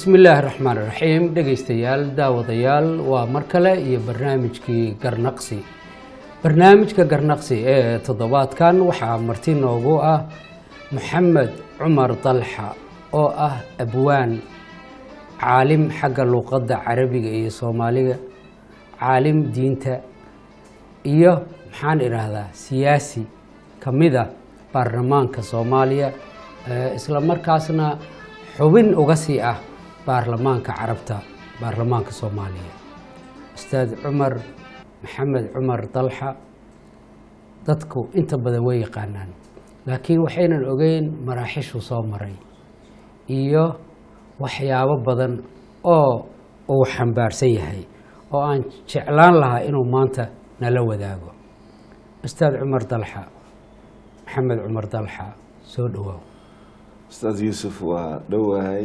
bismi illaahi raxmaan raxiim dhegaystayaal daawadayaal waa mar kale iyo barnaamijkii garnaqsi barnaamijka garnaqsi ee toddobaadkan waxaa marti noogu ah maxamed cumar dalxa oo ah abwaan caalim xagga luuqadda carabiga iyo soomaaliga caalim diinta iyo maxaan idhaahdaa siyaasi ka mid a baarlamaanka soomaaliya isla markaasna xubin uga sii ah baarlamaanka carabta baarlamaanka soomaaliya ustaad cumar maxamed cumar dalxa dadku inta badan way yaqaanaan laakiin waxaynan ogeyn maraaxishuu soo maray iyo waxyaabo badan oo uu xambaarsan yahay oo aan jeclaan lahaa inuu maanta nala wadaago ustaad cumar dalxa maxamed cumar dalxa soo dhawaaw ustaad yuusuf waa dhowahay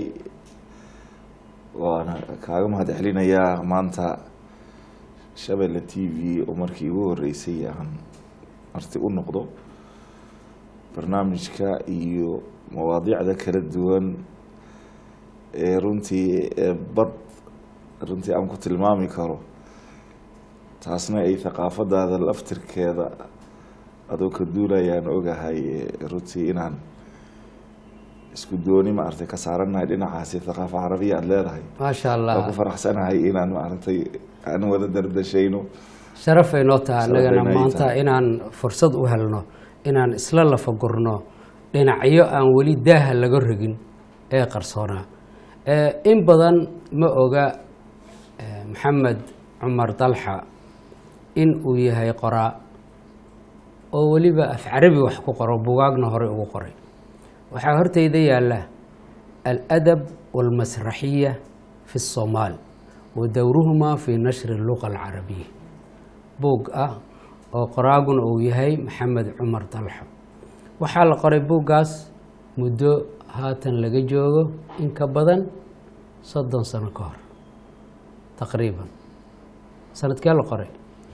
waana kaaga mahad celinayaa maanta shabeelle t v oo markii ugu horeysay aan marti u noqdo barnaamijka iyo mawaadiicda kala duwan ee runtii bad runtii aan ku tilmaami karo taasna ay thaqaafadaada laftirkeeda adoo ka duulayaan ogahay runtii inaan isku dooni maaragtay ka saaranahay dhinacaasi thaqaafa carabiya aada leedahay maasha waa ku allah faraxsanahay inaan maaragtay aan wada dardashayno sharafay noo taha annagana Sharafay noo maanta tahay. inaan fursad u helno inaan isla lafagurno dhinacyo aan weli daaha laga rogin ee qarsoonaa Eh, in badan ma oga eh, maxamed cumar dalxa in uu yahay qoraa oo weliba af carabi wax ku qoro bugaagna horey ugu qoray waxaa horteyda yaalla aladab walmasraxiya fi الsomaal wa dowruhuma fi nashri اluqa alcarabiya buug ah oo qoraaguna uu yahay maxamed cumar dalxo waxaa la qoray buuggaas muddo haatan laga joogo in ka badan soddon sano ka hor taqriiban sanadkee la qoray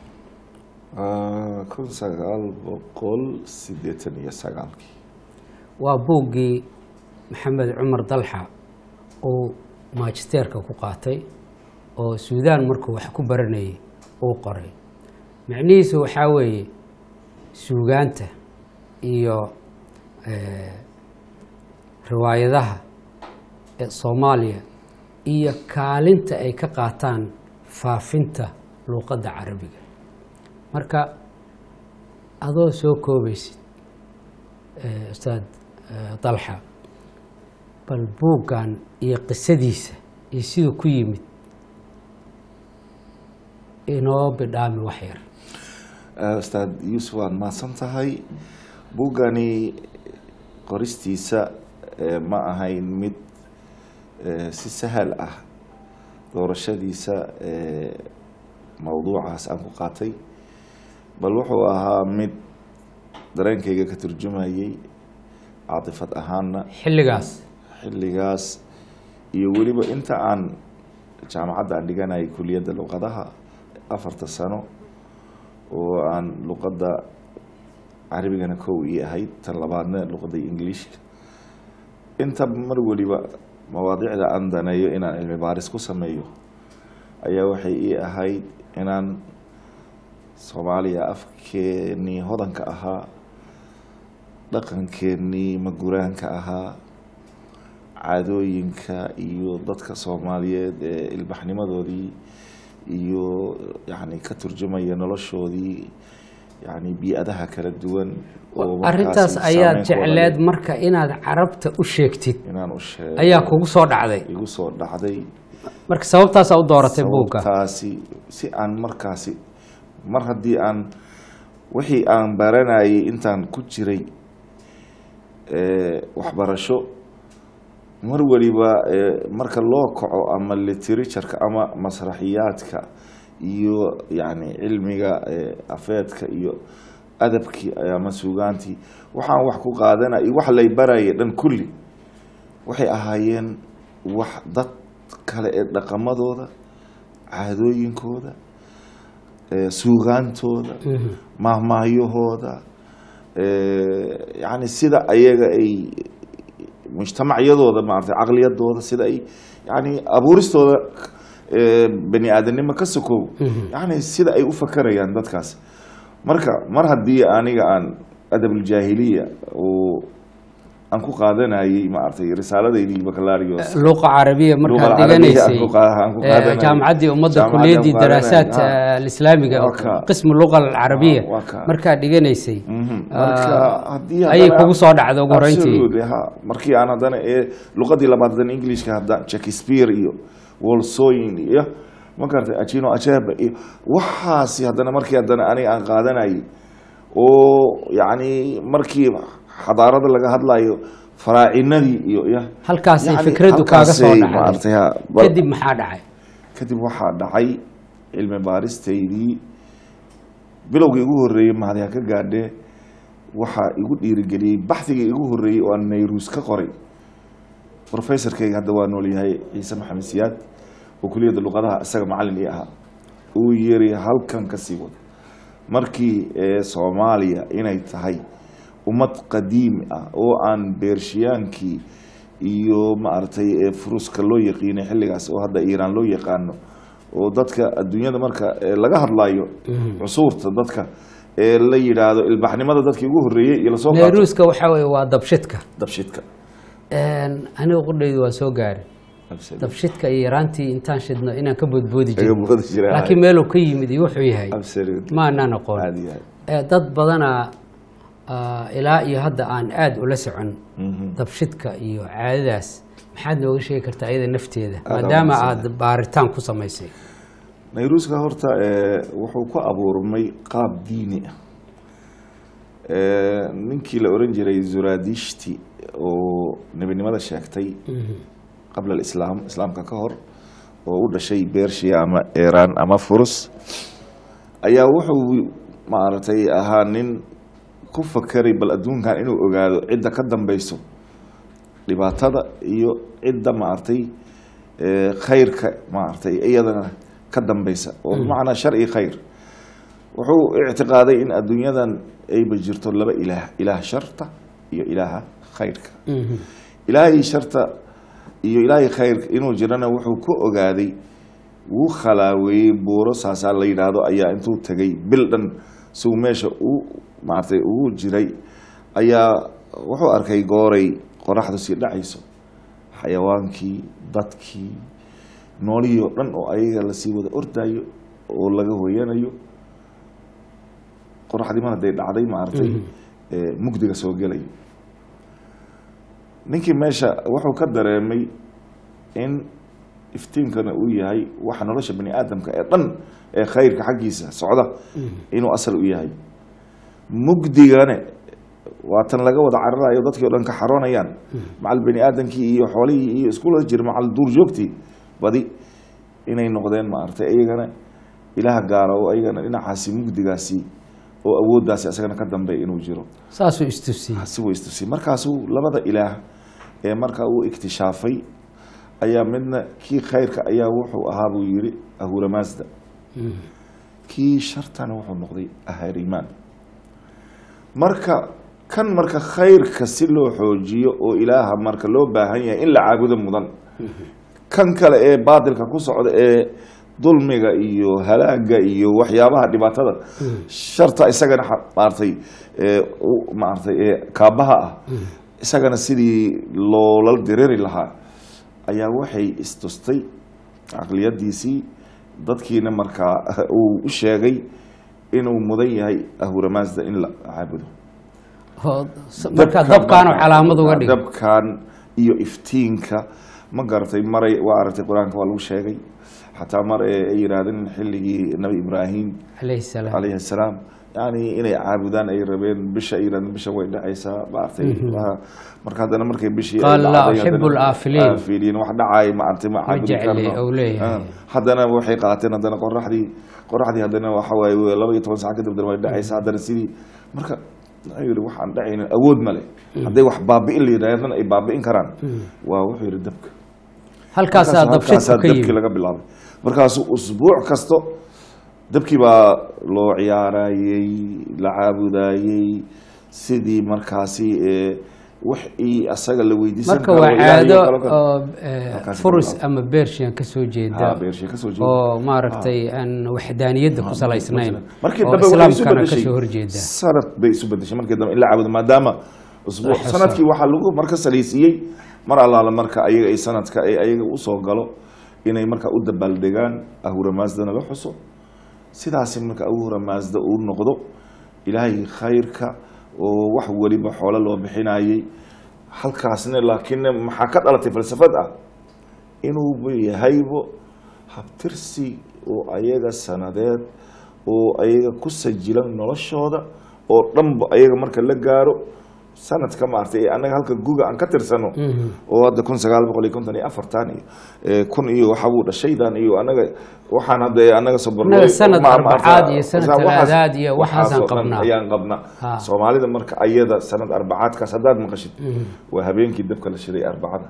Ah, kun sagaal boqol sideetan iyo sagaalkii waa buuggii maxamed cumar dalxa uu maajisteerka ku qaatay oo suudaan markuu wax ku baranayay uu qoray macnihiisu waxaa weeye suugaanta iyo eh, riwaayadaha ee soomaaliya iyo kaalinta ay ka qaataan faafinta luuqadda carabiga marka adoo soo koobaysid eh, ustaad eh, dalxa bal buuggan iyo qisadiisa iyo siduu ku yimid inoo bidhaami wax yar Ah, ustaad yuusuf waad mahadsan tahay buuggani qoristiisa eh, ma ahayn mid eh, si sahal ah doorashadiisa eh, mowduucaas aan ku qaatay bal wuxuu ahaa mid dareenkayga ka turjumayay caatifad ahaana xilligaas xilligaas iyo weliba inta aan jaamacadda aan dhiganayay kuliyadda luqadaha afarta sano oo aan luqadda carabigana kow ii ahayd tan labaadna luqadda ingiliishka inta mar weliba mawaadiicda aan daneeyo inaan cilmi baaris ku sameeyo ayaa waxay ii ahayd inaan soomaaliya afkeenii hodanka ahaa dhaqankeenii maguraanka ahaa caadooyinka iyo dadka soomaaliyeed ee ilbaxnimadoodii iyo yani ka turjumaya noloshoodii yani bii-adaha kala duwan oo markaasi arrintaas ayaad saameyn ku wada jecleed leh. marka inaad carabta u sheegtid inaan u sheego ayaa kugu soo dhacday igu soo dhacday marka sababtaasaa u dooratay buugga sababtaasi si aan markaasi mar haddii aan wixii aan baranayay intaan ku jiray eh, waxbarasho mar waliba eh, marka loo kaco ama literatureka ama masraxiyaadka iyo yani cilmiga eh, afeedka iyo adabkii ama suugaantii waxaan wax ku qaadanay iyo wax lay barayay dhan kulli waxay ahaayeen wax dad kale ee dhaqamadooda caadooyinkooda eh, suugaantooda mahmaahyahooda eh, yani sida ayaga ay mujtamacyadooda maarata caqliyadooda sida ay yani abuuristooda eh, bani aadanimo ka sokow yani sida ay u fakarayaan dadkaas marka mar haddii aniga aan adabuljaahiliya oo aan ku qaadanayay maaragtay risaaladaydii baccalarios luqa carabiya markaad Luqa carabiya dhiganaysay aan ku qa- aan ku eh, qaadanayay. jaamacaddii ummadda Jaamacaddii kuliyadii aan ku daraasaat qaadanayay, eh, alislaamiga Waa ka. qismu luqa alcarabiya Waa ka. markaad dhiganaysay Mhm. ah, marka haddii ayay haddana- kugu soo dhacda ugu horreyntii Absolutely, ha markii aan haddana ee luqadii labaad haddana englishka hadda shakespeare iyo wolsoyin iyo ma garatay achino achebe iyo waxaasi haddana markii haddana aniga aan qaadanayay oo yacni markii xadaarada laga hadlayo faraacinadii iyo ya halkaasay yacni fikraddu kaaga soo halkaasay dhacday maaragtay ha bal- kadib maxaa dhacay kadib waxaa dhacay cilmi baaristaydii bilowgii igu horreeyey mahadiha ka gaadhee waxaa igu dhiirigeliyey baxdigii igu horreeyey oo aan nayruus ka qoray professorkayga hadda waa nool yahay ciise maxamed siyaad oo kuliyadda luqadaha isaga macallin ii ahaa uu yiri halkan ka sii wado markii ee soomaaliya inay tahay ummad qadiimi ah oo aan beershiyaankii iyo maaragtay ee furuska loo yaqiinay xilligaas oo hadda iiraan loo yaqaano oo dadka adduunyada marka ee laga hadlayo cusuurta dadka ee la yidhaahdo ilbaxnimada dadkii ugu horreeyey iyo lasoo qaato nayruuska waxaa weeye waa dabshidka dabshidka aniga qudhaydu waa soo gaarin dabshidka iyo yaraantii intaan shidno inaan ka boodboodi Kaga jiro boodi jiray, laakiin meeluu ka yimid iyo wuxuu yahay Absolutely. ma anaan aqoon Aad iyo aad. Eh, dad badana ah, ilaa iyo hadda aan aada ula socon dabshidka iyo caadadaas maxaad nooga sheegi kartaa iyada nafteeda Aad maadaama aaminsan aada baaritaan ku samaysay nayruuska horta ee, wuxuu ku abuurmay qaab diini ah Ee, ninkii la oran jiray zuradishti oo nebinimada sheegtay qabla alislaam islaamka ka hor oo u dhashay bershiya ama iran ama furus ayaa wuxuu maaragtay ahaa nin ku fakeray bal adduunkan inuu ogaado cidda ka dambeyso dhibaatada iyo cidda maaragtay ee, khayrka maaragtay iyadana ka dambeysa oo bimacnaa shar iyo khayr wuxuu ictiqaaday in adduunyadan ayba jirto laba ilaah ilaah sharta iyo ilaaha khayrka ilaahay sharta iyo ilaahay khayrka inuu jirana wuxuu ku ogaaday wuu khalaaweeyey buuro saasaa la yidhaahdo ayaa intuu tegay bil dhan siuu meesha u maaragtay ugu jiray ayaa wuxuu arkay gooray qoraxdu sii dhacayso xayawaankii dadkii noolihii oo dhan oo ayaga lasii wada ordayo oo laga hoyanayo qoraxdii mar hadday dhacday maaragtay ee, mugdiga soo gelayo ninkii meesha wuxuu ka dareemay in iftiinkana uu yahay waxa nolosha bani aadamka ee dhan ee khayrka xaggiisa socda inuu asal u yahay mugdigane waa tan laga wada cararayo dadkii o dhan ka xaroonayaan macal bani aadamkii iyo xoolihii iyo iskula jira macal duurjoogtii badi inay noqdeen maaragtay iyagana ilaah gaara oo iyagana dhinacaasi mugdigaasi oo awooddaasi asagana ka dambeeya inuu jiro saasuu istusiyey si way istusiyey markaasuu labada ilaah ee markaa uu iktishaafay ayaa midna kii khayrka ayaa wuxuu ahaa buu yidhi ahuramaasda kii shartana wuxuu noqday aharimaan marka kan marka khayrka si loo xoojiyo oo ilaaha marka loo baahan yahay in la caabudo mudan kan kale ee baatilka ku socda ee dulmiga iyo halaaga iyo waxyaabaha dhibaatada sharta isagana xa- maaragtay ee u- maaragtay ee kaabaha ah isagana sidii loola diriri lahaa ayaa waxay istustay caqliyadiisii dadkiina markaa uu u sheegay inuu mudan yahay ahuramaasda in la caabudo oo s- marka dabkaanu calaamad uga dhig dabkan iyo iftiinka ma garatay maray waa aragtay qur-aanka waa lagu sheegay xataa mar ee ay yidhaahdeen xilligii nabi ibraahim calayhi salaam calayhi assalaam yani inay caabudaan ay rabeen bisha ay yidhahdeen bisha way dhacaysaa maaragtay waa- marka haddana markay bishii ay Qaala laa dhacday, uxibu haddana- aafiliin. aafiliin wax dhacay maaragtay ma caabudi jecli, karno ou leeyahay. Ah, haddana waxay qaateen haddana qoraxdii qoraxdii haddana waxa waaye laba iyo toban sac kadib haddana way dhacaysaa haddana sidii marka wuxuu yidhi waxaan dhacaynin awood ma leh hadday wax baabi'in la yidhahdana ay baabi'in karaan waa wuxuu yidhi dabka halkaasaa Markaas- dabshidku halkaasaa ka dabkii yimid laga bilaabay markaasuu usbuuc kasto dabkii baa loo ciyaarayey la caabudayey sidii markaasi ee wixii asaga la weydiisan marka karo, waa Ilaahay caado kala karo. oo eh, Halkaas furus ka ama bershian kasoo Ha, jeeda beershiya kasoo jeeda. oo maaragtay aan waxdaaniyadda ku salaysnayn markii oo dambe waxay isu islaamkana bedeshay kasoo horjeeda sanad bay isu bedeshay markii dambe in la caabudo maadaama usbuuc La xuso. sanadkii waxaa lagu marka salaysiiyey mar allaala marka ayaga ay sanadka ay ayaga usoo galo inay marka u dabaaldegaan ahura maasdana la xuso sidaasi marka ahura maasda uu noqdo ilaahay khayrka oo wax weliba xoolo loo bixinayey halkaasna laakiin maxaa ka dhalatay falsafad ah inuu yahaybo habtirsi oo ayaga sanadeed oo ayaga ku sajilan noloshooda oo dhanba ayaga marka la gaaro sanadka maartay ee annaga halka guga aan ka tirsano oo hadda kun sagaal boqol iyo konton iyo afartan iyo eh, kun iyo waxa buu dhashaydan iyo annaga waxaan hadda annaga sobornay Annaga sanad ma- ma- arbacaad iyo sanad waxaas- talaadaad iyo waxaasaan waxaasoo dhan qabnaa. ayaan qabnaa Ha. soomaalida marka ayada sanad arbacaadkaas haddaad maqashid waa habeenkii dabka la shiday arbacada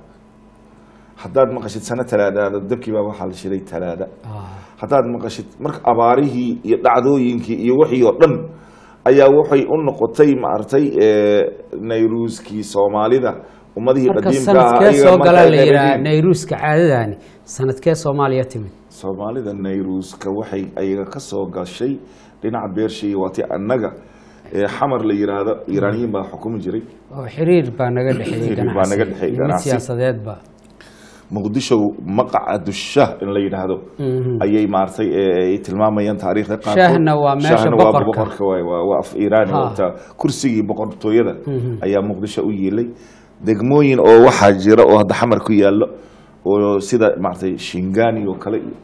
haddaad maqashid sano talaadaada dabkii baa waxaa la shiday talaada Ah, haddaad maqashid marka abaarihii iyo dhacdooyinkii iyo wixii oo dhan ayaa waxay u noqotay maaragtay eh, nayruuskii soomaalida ummadihii marka qadiimka ah sanadkee ayaga soo marka galaa ay la yidhaha reebeen. nayruuska caadadaani sanadkee soomaaliya timid soomaalida nayruuska waxay ayaga ka soo gashay dhinaca beershiya waatii annaga ee xamar la yiraahdo iiraaniyiin baa xukumi jiray oo xiriir baa naga dhexeeyey Xiriir baa naga ganacsi dhexeeyey iyo mid ganacsi. siyaasadeedba muqdisho maqaca dushah in la yidhaahdo ayay maartay ee, ay tilmaamayaan taariikhda qaarkood Shahna waa meesha Shahna waa boqorka. boqorka waay, waa waa af iiraani Ha. oo taa kursigii boqortooyada ayaa muqdisho u yiilay degmooyin oo waxaa jira oo hadda xamar ku yaallo oo sida maaragtay shingani oo kale iyo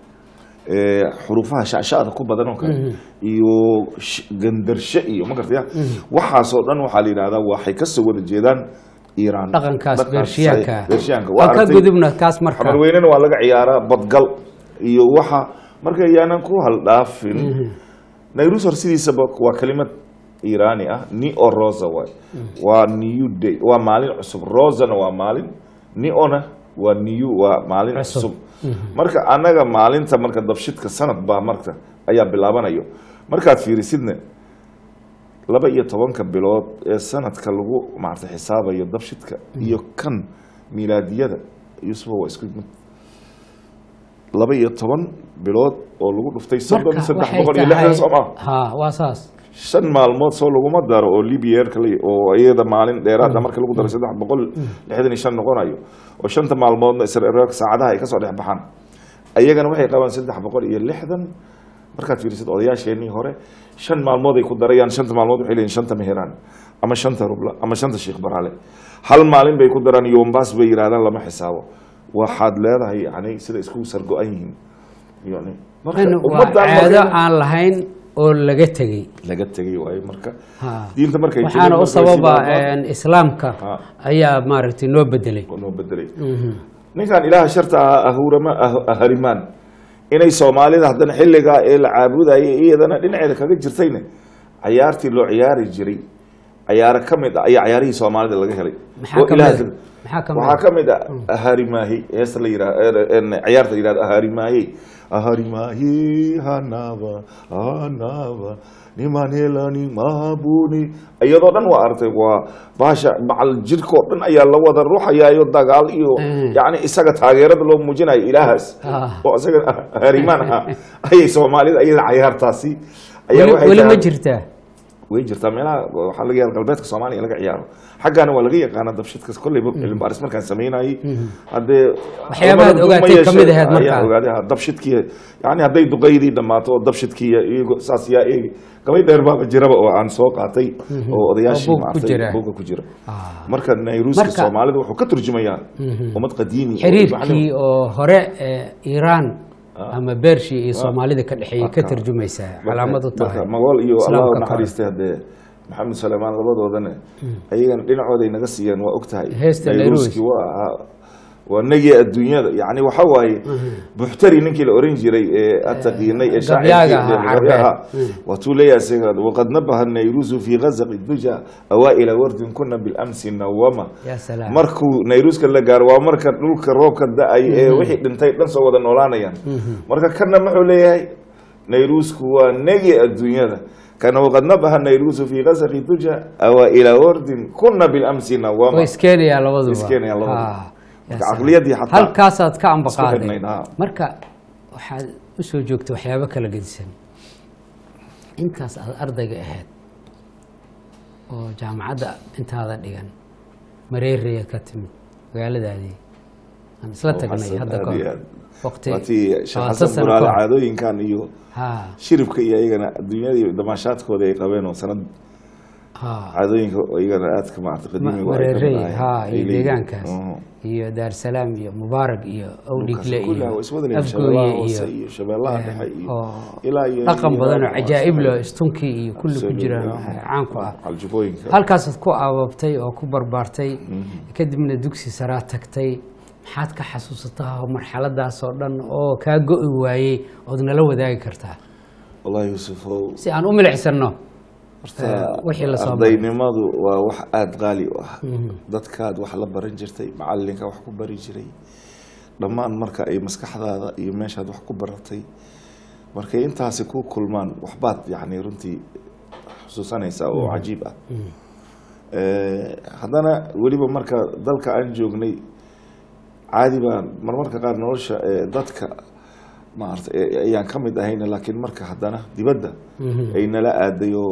ee, xuruufaha shacshacda ku badan oo kale iyo sh- gandarshe iyo ma gartaya waxaasoo dhan waxaa la yidhahdaa waxay kasoo wada jeedaan iiraan dhaqankaas Dhaqankaas beershiyaanka ay- beershiyaanka waa waan ka aragtay- gudubna kaas marka xamar weynena waa laga ciyaaraa badgal iyo waxa marka yaanan ku haldhaafin nayrus hor sidiisaba waa kelimad iiraani ah ni o rosa waay waa new day waa maalin cusub rosana waa maalin niona waa new waa maalin Cusub. cusub marka annaga maalinta marka dabshidka sanad baa marka ayaa bilaabanayo markaad fiirisidna laba iyo tobanka bilood ee sanadka lagu maarta xisaabayo dabshidka iyo kan milaadiyada yusufa waa isku mid laba iyo toban bilood oo lagu dhuftay soddon marka saddex waxay boqol iyo tahay lixdan soo maa ha waa saas shan maalmood soo laguma daro oo libyeerka la- oo iyada maalin dheeraada marka lagu daro saddex boqol lixdan iyo shan noqonayo oo shanta maalmoodna israel saacadaha ay kasoo dhex baxaan ayagana waxay qabaan saddex boqol iyo lixdan markaad fiirisid odayaasheenii hore shan maalmood ay ku darayaan shanta maalmood waxay leeyihin shanta meheraan ama shanta rubla ama shanta sheekh baraale hal maalin bay ku daraan yombas bay yidhahdaan lama xisaabo waxaad leedahay yani sida isku sargo-an yihiin yani marka in waa ummaddan caado markay- aan lahayn oo laga tegey laga tegay waayo marka Ha. diinta markay waxaana jireen u markay sababa sidaa een, islaamka Ha. ayaa maaragtay noo bedelay loo noo bedelay ninkan ilaaha sharta ahaa ahurama ah- aharimaan inay soomaalida haddana xilligaa ee la caabudayay iyadana dhinaceeda kaga jirtayna cayaartii loo ciyaari jiray cayaaro ka mid ah ayaa cayaarihii soomaalida laga helay Maxaa oo ka ilaaha mid ah? ka- Maxaa ka mid waxaa ah? ka mid ah aharimaahi heesta la yidhahdo cayaarta la yidhahdo aharimaahi aharimaahi hanaba hanaba nimanelani mahabuni iyadoo dhan waa artay waa baasha macal jirkoo dhan ayaa la wada ruuxayaayo dagaal iyo Mm. yani isaga taageerada loo muujinayo ilaahaas Ah. oo isaga harimaan ahaa ayay soomaalida iyada cayaartaasi ayaa weli waxay weli ma tahay- jirtaa way jirtaa meelaha waxaa laga yaaba galbeedka soomaaliya laga ciyaaro xaggaana waa laga yaqaana dabshidka kolleyba cilmi baaris markaan samaynayay haddee Waxyaabahaad culamada ogaatay duuma ka mid yeeshe- ahayd markaa. ayaan ogaaday ha, dabshidkii yani hadday duqaydii dhammaato oo dabshidkii iyago saas yaa eegi gabay dheer baaba jiraba oo aan soo qaatay oo odayaashii Oo buug ku maartay jira. buugga ku jira Ah. marka nayruuska Marka- soomaalida wuxuu ka turjumayaa ummad qadiimi oo xiriirkii macnaheedu- oo hore ee iiraan ama beershi iyo soomaalida ka dhexeeyay ka Marka- tarjumaysaa marka- calaamad u tahay marka magool iyo Islaamka allah ka naxariistay haddee maxamed suleymaan labadoodana ayagana dhinacooday naga siiyeen waa ogtahay Heesta nayruuskii waa ahaa waa nagi adduunyada yani waxa waaye buxtari ninkii la oran jiray ee ataqiinay ee Gabyaaga ahaa, shaacirkii carbeed. ahaa waatuu leeyahay isaga waqad nabaha nayruusu fi ghazaqi duja awaa'ila wardin kuna bilamsi nawama yaa salaam markuu nayruuska la gaaro waa marka dhulka roobka da-ay ee wixii dhintay dhan soo wada noolaanayaan marka kana muxuu leeyahay nayruusku waa negi adduunyada kana waqad nabaha nayruusu fi qasri tuja awa ilaa wardin kuna bilamsi way nawama iskeenayaan labaduba Iskeenayaan labaduba. Ah, Marka yaa salaam. caqliyadii xataa halkaasaad ka amba isku qaaday xidhnayd, ah. marka waxaad usoo joogta waxyaabo kala gedisan intaas aad ardayga ahayd oo jaamacadda intaada dhigan mareereya ka timid magaaladaadii aan isla tagnay Xasan, hadda aad ka iyo hor aad. waqti waatii sheekh labaatan xasan sano buraale ka hor. caadooyinkan iyo ha shiribka iyo iyagana adduunyadii damaashaadkooda ay qabeen oo sanad ha caadooyinka oo iyagana aadka maarata qadiimiga oo ay ka mareerey mid ha ahaayeen. Ay iyo leeyihiin. deegaankaas Mhm. iyo daarsalaam iyo mubaarak iyo owdhigle Dhulkaas kullaha iyo waa iswada leeyihiin. afgooye shabeellaha hoose iyo iyo shabeellaha dhexe iyo oo ilaa iyo dhaqan badan oo iyo- cajaa'ib leh oo istunkii iyo kulli ku Absolutely, jiraan ah. caan ku ah caljubooyinka halkaasaad ku aababtay oo ku barbaartay kadibna dugsi saraa tagtay maxaad ka xasuusataa marxaladaas oo dhan oo kaa go'i waayey ood nala wadaagi kartaa wallahi yuusufow si aan u milicsanno horta Eh, wixii la soo maray. ardaynimadu waa wax aada qaali u ah dadkaad wax la baran jirtay macalinka wax ku bari jiray dhammaan marka ay maskaxdaada iyo meeshaad wax ku baratay markay intaasi ku kulmaan waxbaad yacni runtii xusuusanaysaa oo cajiib ah Eh, haddana weliba marka dalka aan joognay caadi baan marmarka qaar nolosha eh, dadka maarata eh, ayaan ka mid ahayna laakiin marka haddana dibadda ay nala aaday oo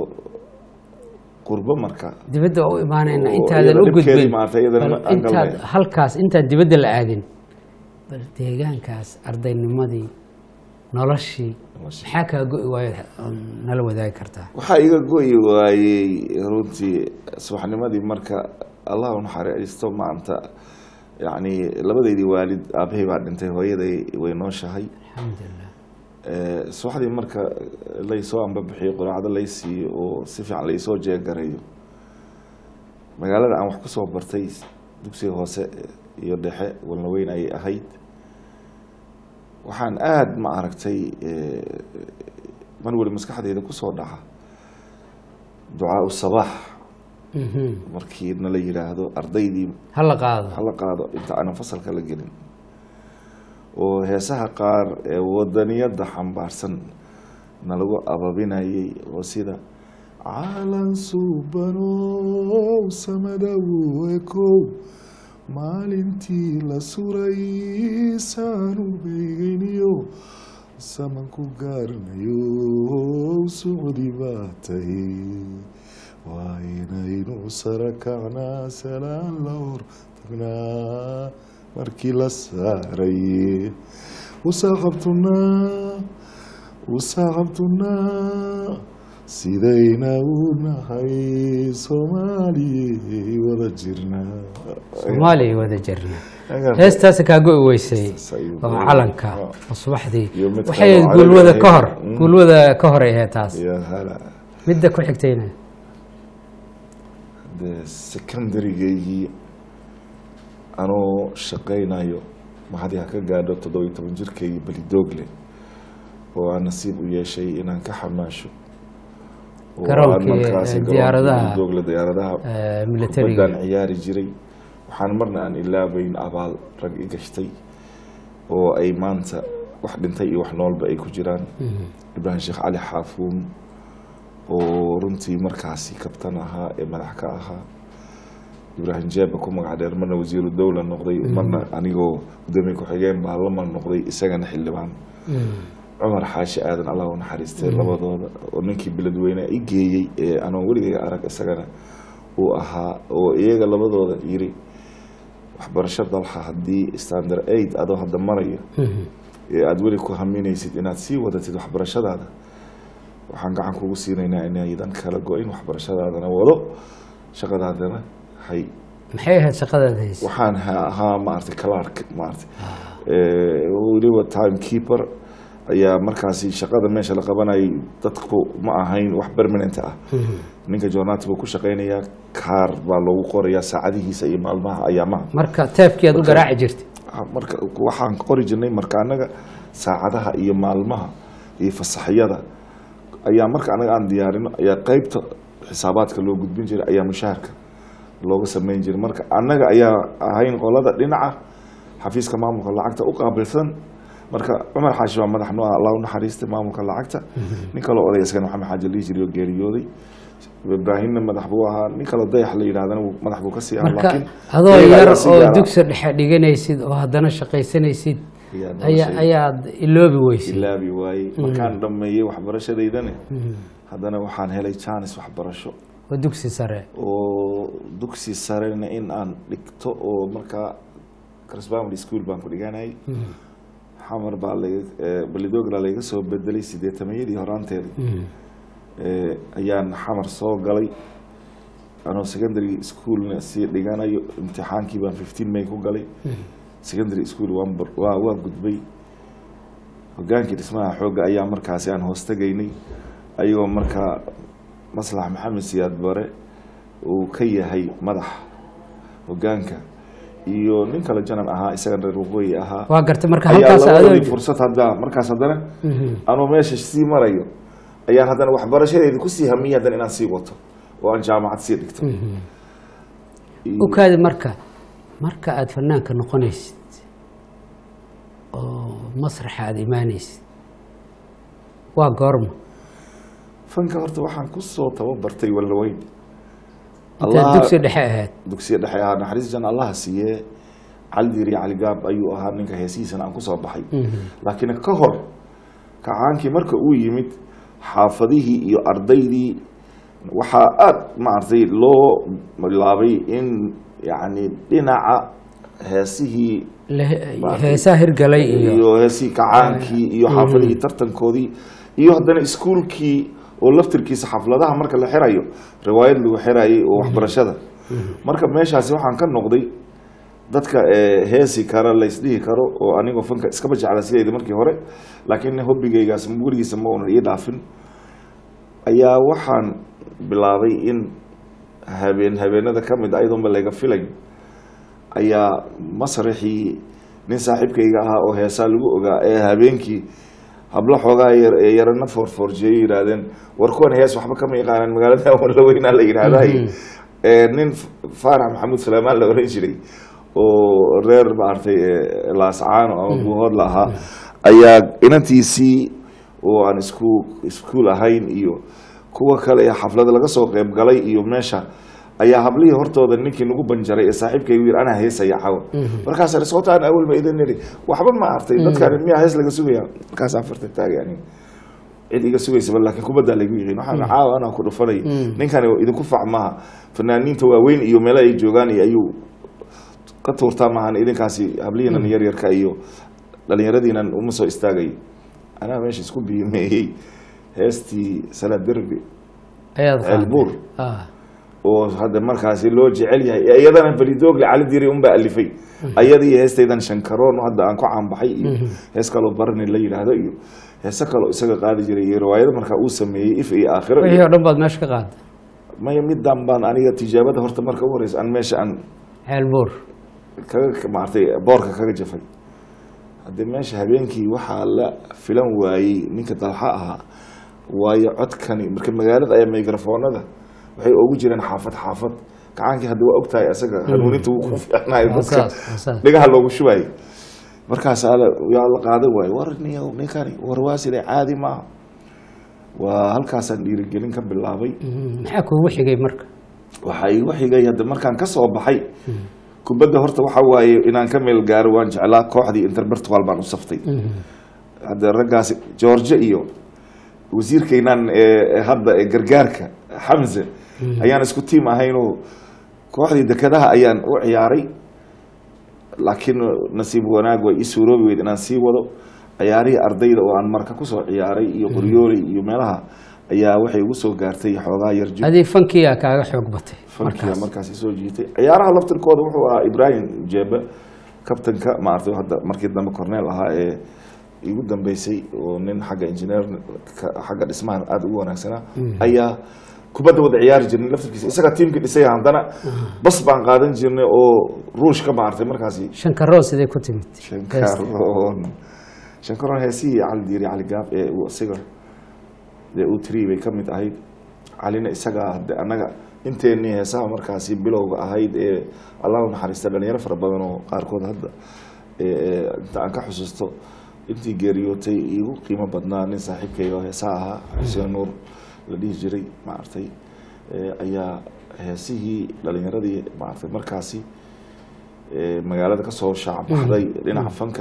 qurbo marka dibadda waa u imaanayna Oo intaadan iyada u dhibkeedii gudbin maaragtay, iyadana bal ma- aan intaad galnay. halkaas intaad dibadda la aadin bal deegaankaas ardaynimadii noloshii maxaa kaa go'i waayo ood nala wadaagi kartaa waxaa iga goyi waayey runtii subaxnimadii marka allah u naxariisto maanta yacni labadeydii waalid aabahay baa dhintay hooyaday way nooshahay alxamdulilah Eh, subaxdii marka laysoo ambabixiyo quraacdo lay siiyo oo si fiican laysoo jeegarayo magaalada aan wax ku soo bartay dugsiga hoose iyo dhexe walna weyn ayay ahayd waxaan aada ma aragtay eh, mar weli maskaxdeyda kusoo dhaca ducaau sabaax Mhm. markii nala yidhaahdo ardaydii hala qaado hala qaado inta aanan fasalka la gelin oo heesaha qaar ee wadaniyadda xambaarsan nalagu ababinayay oo sida caalan suubanow samadow ekow maalintii la suray saanu beegeniyo samanku gaarnayo socdi baa tahay waa inaynu sara kacnaa salaan la hor tagnaa markii la saaray usaaqabtunaa usaaqabtunaa sidayna u nahay soomaaliyay wada jirnaa soomaaliya wada jirna Agar- heestaasi kaa go'i weysay Heestaas ayuu oo go'i. calanka Ah. oo subaxdii Iyo mid waxay kaloo ahayd guulwada carabi ka hor ahayd. Mm. guulwada ka horay ahayd taas ya hala midda ku xigtayna dee secondarygaygii anoo shaqaynayo maxadii ha ka gaadho toddobiyo toban jirkaygii belidoogle oo aan nasiib u yeeshay inaan ka xamaasho oo aan Garoonkii, markaasi eh, garoonka diyaaradaha, Belidoogle diyaaradaha eh, militariga. kubaddaan ciyaari jiray waxaan marna aan ilaabayn abaal rag i gashtay oo ay maanta wax dhintay iyo wax noolba ay ku jiraan ibraahim sheekh cali xaafuun oo runtii markaasi kabtan ahaa ee madax ka ahaa ibraahim jeeba ku magac dheer marna wasiiru dowla noqday marna anigoo gudoomiye ku-xigeen baarlaman noqday isagana xildhibaan cumar xaashi aadan allah u naxariistay labadooda oo ninkii beledweyne i geeyey ee anoon weligayga arag isagana uu ahaa oo iyaga labadooda yiri waxbarasho dalxa haddii standard aid adoo hadda marayo ee aada weli ku haminaysid inaad sii wadatid waxbarashadaada waxaan gacan kugu siinaynaa inaydan kala go-in waxbarashadaadana wado shaqadaadana hay maxay ahayd shaqadaad haysa waxaan ha- ahaa maaragtay clark maaragtay Eh, weliba time keeper ayaa markaasi shaqada meesha la qabanayay dadku ma ahayn wax permanent ah ninka journati buu ku shaqaynayaa kaar baa loogu qorayaa saacadihiisa iyo maalmaha ayaamaha marka teefkii aad u garaaci jirtay Ah, marka waxaan qori jirnay marka anaga saacadaha iyo maalmaha iyo fasaxyada ayaa marka anaga aan diyaarino ayaa qeybta xisaabaadka loo gudbin jiray ayaa mushaharka looga sameyn jiray marka annaga ayaa ahayn qolada dhinaca xafiiska maamulka lacagta u qaabilsan marka cumar xaashi waa madax noo ah allah u naxariistay maamulka lacagta nin kaloo oday isagana maxamed xaaji lihi jiray oo geeriyooday ibraahimna madax buu ahaa nin kaloo dayax la yidhahdana wuu- madax buu ka sii ahaa marka laakiin adoo iyaga yar ayaa si oo gaar ah dugsi dhexe dhiganaysid oo haddana shaqaysanaysid ayaa ayaa noloshay ayaad iloobi weysid ilaabi waayey markaan dhammeeyey waxbarashadeydana haddana waxaan helay jaanis waxbarasho waa dugsi sare oo dugsi sarena in aan dhigto oo markaa crisbamary school baan ku dhiganayay xamar baa laga eh, balidogla layga soo bedelay sideetamayadii horaanteedii Eh, ayaan xamar soo galay anoo secondary schoolna sii dhiganayo imtixaankii baan fifteen may ku galay secondary school waan bar- waa waa gudbay hogaankii dhismaha xoogga ayaa markaasi aan hoos tegaynay ayagoo markaa maslax maxamed siyaad bare uu ka yahay madax hogaanka iyo nin kale janan ahaa isagan reer waqooyi ahaa waa gartay marka ayaa halkaas labadii adoo fursad hadda markaas haddana anuu meesha sii marayo ayaan haddana waxbarashadeedi kusii hamiyey haddana inaan sii wato oo aan jaamacad sii dhigto Iyo- ukaadi marka marka aada fanaanka noqonaysid oo masraxa aada imaanaysid waa goorma fanka horta waxaan kusoo tababartay wallaweyn intaad Allah- dugsi dhexe ahayd dugsiya dhexe ahaa naxariis jan allaha siiyee cali diiri cali gaab ayuu ahaa ninka heesihiisana aan kusoo baxay laakiin ka hor kacaankii marka uu yimid xaafadihii iyo ardaydii waxaa aada maaragtay loo bilaabay in yacni dhinaca heesihii Le- Maaragtay. heesaa hirgalay iyo iyo heesihii kacaankii iyo xaafadihii tartankoodii iyo haddana iskuulkii oo laftirkiisa xafladaha marka la xirayo riwaayad lagu xirayay oo waxbarashada marka meeshaasi waxaan ka noqday dadka eh, heesi kara laysdhihi karo oo anigoo fanka iskaba jecla sidayda markii hore laakiin hobbigaygaas weligiisa ma unan ii dhaafin ayaa waxaan bilaabay in habeen habeenada ka mid a iyadoonba layga filay ayaa masraxii nin saaxiibkayga ahaa oo heesaa lagu ogaa ee habeenkii hablo xoogaa yar ee yarana foorfoorjeeyo yidhaahdeen war kuwan hees waxba kama yaqaanaan magaalada wallaweynaa la yidhaahday Eh, nin faarax maxamuud suleymaan la oran jiray oo reer maaragtay eh, laascaano ama buuhood la ahaa ayaa inantiisii oo aan isku iskuul ahayn iyo kuwa kale ee xaflada laga soo qeyb galay iyo meesha ayaa hablihii hortooda ninkii nagu banjaray ee saaxiibkaygu yiri anaa heesaya cawa markaasa sootaan awal ma idin niri waxba ma artay dadkan miyaa hees laga sugaya markaasaan farta taagay aniga cid iga sugaysaba laakiin kubaddaa laygu yihiin waxaan caawa anaa ku dhufanay ninkani idinku fac maaha fanaaniinta waaweyn iyo meelo ay joogaan iyo ayuu ka tuurtaa maahan idinkaasi hablihiinan yaryarka iyo dhalinyaradiinan uma soo istaagay anaa meesha isku biimeeyey heestii salaad derbi ayaad qaaday. Ceelbuur. Ah. oo hadda markaasi loo jecel yahay ee iyadana belidogle cali diri unbaa alifay ayadii heestaydan shankaroon hadda aan ku caanbaxay iyo hees kaloo barani la yidhaahdo iyo heese kaloo isaga qaadi jiray iyo riwaayado markaa uu sameeyey if iyo aakhiro wixii iyo oo dhan baad meesha ka qaaday maya midan baan aniga tijaabada horta marka u horeysa aan meesha aan ceelbuur kaga maartay boorka kaga jafay haddii meesha habeenkii waxaa la filan waayey ninka dalxa ahaa waayo codkani marka magaalada ayaa mikrafoonada waxay ugu jireen xaafad xaafad gacaankii hadda waa ogtahay isaga hanuuninta wuu ku fiicnayo Waa dadka saas, waa saas. dhigaha loogu shubayo markaasaa la yaa la qaadan waayo war niyow ninkani war waa siday caadi maaha waa halkaasaan dhiirigelin ka bilaabay Mhm. maxaa kuugu xigay marka waxaa igu xigay hadda markaan ka soo baxay kubadda horta waxa waaye inaan ka meel gaaro waan jeclaa kooxdii interbertual baan u saftay hadda raggaasi george iyo wasiirkaynan ee hadda ee gargaarka xamse ayaan isku tiim ahaynoo kooxdii dekedaha ayaan u ciyaaray laakiin nasiib wanaag way ii suuroobi weyd inaan sii wado ciyaarihii ardayda oo aan marka kusoo ciyaaray iyo qoryooley iyo meelaha ayaa waxay igu soo gaartay xoogaa yarjib adii fankiyaa kaaga xoog batay fankiya markaas markaasi soo jiitay ciyaaraha laftirkooda wuxuu ahaa ibrahim jeebe kabtanka maaragtay hadda markii dambe corneel ahaa ee igu dambeysay oo nin xagga injineer xagga dhismahan aada ugu wanaagsanaa ayaa kubadda wada ciyaari jirnay laftirkiisa isaga tiimkii dhisay haddana bas baan qaadan jirnay oo ruushka maaragtay markaasi shankaroo sidee ku timid shankaroon shankaroon heesihii cali diiri cali gaab ee uu isaga dee uu tiri bay ka mid ahayd calina isagaa hade annaga inteennii heesaha markaasi bilowga ahayd ee allah u naxariista dhalinyaro fara badan oo qaarkood hadda ee- ee inta aan ka xusuusto intii geeriyootay igu qiimo badnaa nin saaxiibkay oo heesaa ahaa xuseen nuur la dhihi jiray maaragtay eh, ayaa heesihii dhalinyaradii maaragtay markaasi eh, magaalada kasoo shaacbaxday dhinaca fanka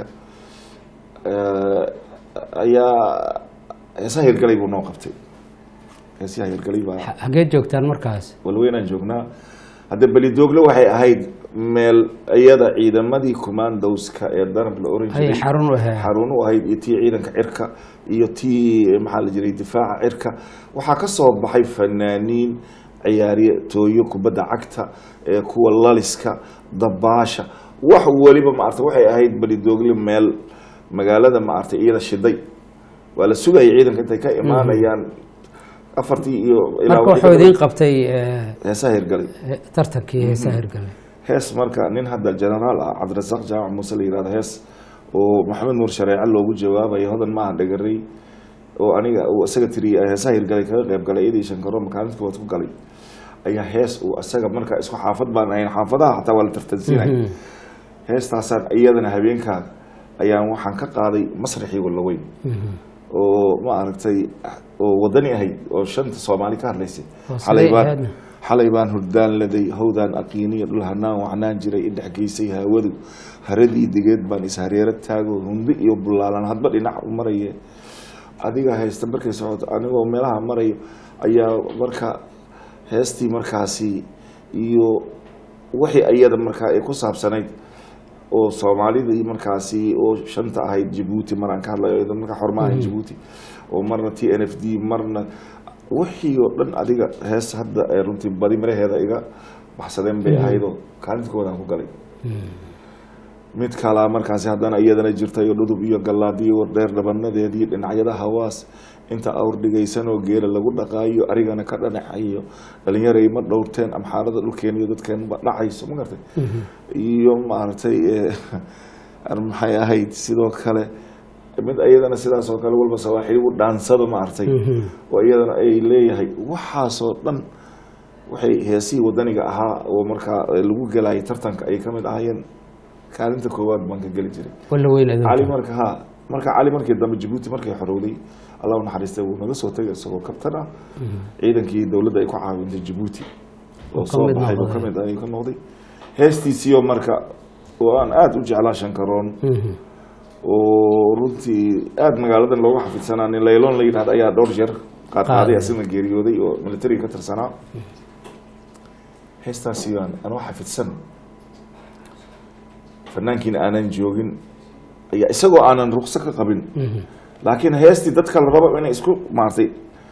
eh, ayaa heesaha hirgalay buu noo qabtay heesaha hirgalay baa Ha- hagee joogtaan markaas walweynaan joognaa hadda belidoogle waxay ahayd meel iyada ciidamadii commandowska ee danab la oran hay jiray xarun u ahaa xarun u ahayd iyo tii ciidanka cirka iyo tii maxaa la jiray difaaca cirka waxaa ka soo baxay fanaaniin ciyaarye tooyo kubadda cagta ee kuwa laliska dabaasha wax weliba maarata waxay ahayd belidoogle meel magaalada maarata iyada shiday waa la sugayay ciidanka intay ka imaanayaan afartii iyo ilaa marka wixii wuxuu ka idiin qabtay eh, heesaha hirgalay eh, tartankii heesaa hirgalay hees marka nin hadda generaal ah cabdirasaaq jaamac muuse la yihahdo hees oo maxamed nuur shareece loogu jawaabayo hodan maaha dhagarey oo aniga uu isaga tiriyay heesaha hirgalay kaga qayb galay iyadii shankaro makaalinta koowaad ku galay ayaa hees uu isaga marka isku xaafad baan ahayn xaafadaha xataa waa la tartansiinay heestaasaan iyadana habeenkaa ayaan waxaan ka qaaday masraxii wallaweyn oo ma aragtay oo wadani ahayd oo shanta soomaali ka hadlaysay Oo xalay sidee baan ahaydna? xalay baan hurdaan laday hawdaan aqiiniya dhul hanaan waxnaan jiray idhex geysay haawadu haradii digeed baan ishareero taago hundi iyo bulaalan hadba dhinac u maraye adiga haysta markay socoto anigoo meelaha marayo ayaa marka heestii markaasi iyo wixii iyada markaa ay ku saabsanayd oo soomaalidii markaasi oo shanta ahayd jabuuti mar aan ka hadlayo iyada markaa xorma ahayd jabuuti oo marna t n f d marna wixii oo dhan adiga hees hadda ee runtii badi maraheeda iga baxsadeen bay ahaydoo kaalinta koowaad aan ku galay mid kalaa markaasi haddana iyadana jirtay oo dhudub iyo gallaadiyo dheer dhabanadeedii dhinacyada hawaas inta awr dhigaysanoo geela lagu dhaqaayo arigana ka dhanacayo dhalinyaray ma dhowrteen amxaarada dhulkeena iyo dadkeenba dhacayso ma gartay iyo maaragtay eh, maxay ahayd sidoo kale mid iyadana sidaas oo kale walba sawaaxiligu dhaansada maaragtay oo iyadana ay leeyahay waxaasoo dhan waxay heesihii wadaniga ahaa oo markaa lagu gelayay tartanka ay ka mid ahaayeen kaalinta koowaad baan ka geli jiray walla weyn adinka. cali marka ha marka cali markii dambe jabuuti markay xorowday allah u naxariistay wuu naga soo tegay isagoo kabtan ah ciidankii dowladda ay ku caawintay jabuuti oo ka soo mid baxay buu noqday. ka mid ayuu ka noqday heestiisiyo marka oo aan aada u jeclaa shankaroon Mhm. oo runtii aada magaaladan looga xafidsanaa nin layloon la yidhahda ayaa dhowr jeer qaadqaaday Qaaday. asina geeriyooday oo militariga ka tirsanaa heestaasi aan anoo xafidsan fanaankiina aanan joogin ayaa isagoo aanan rukso ka qabin Mhm. laakiin heestii dadka la rabo inay isku maartay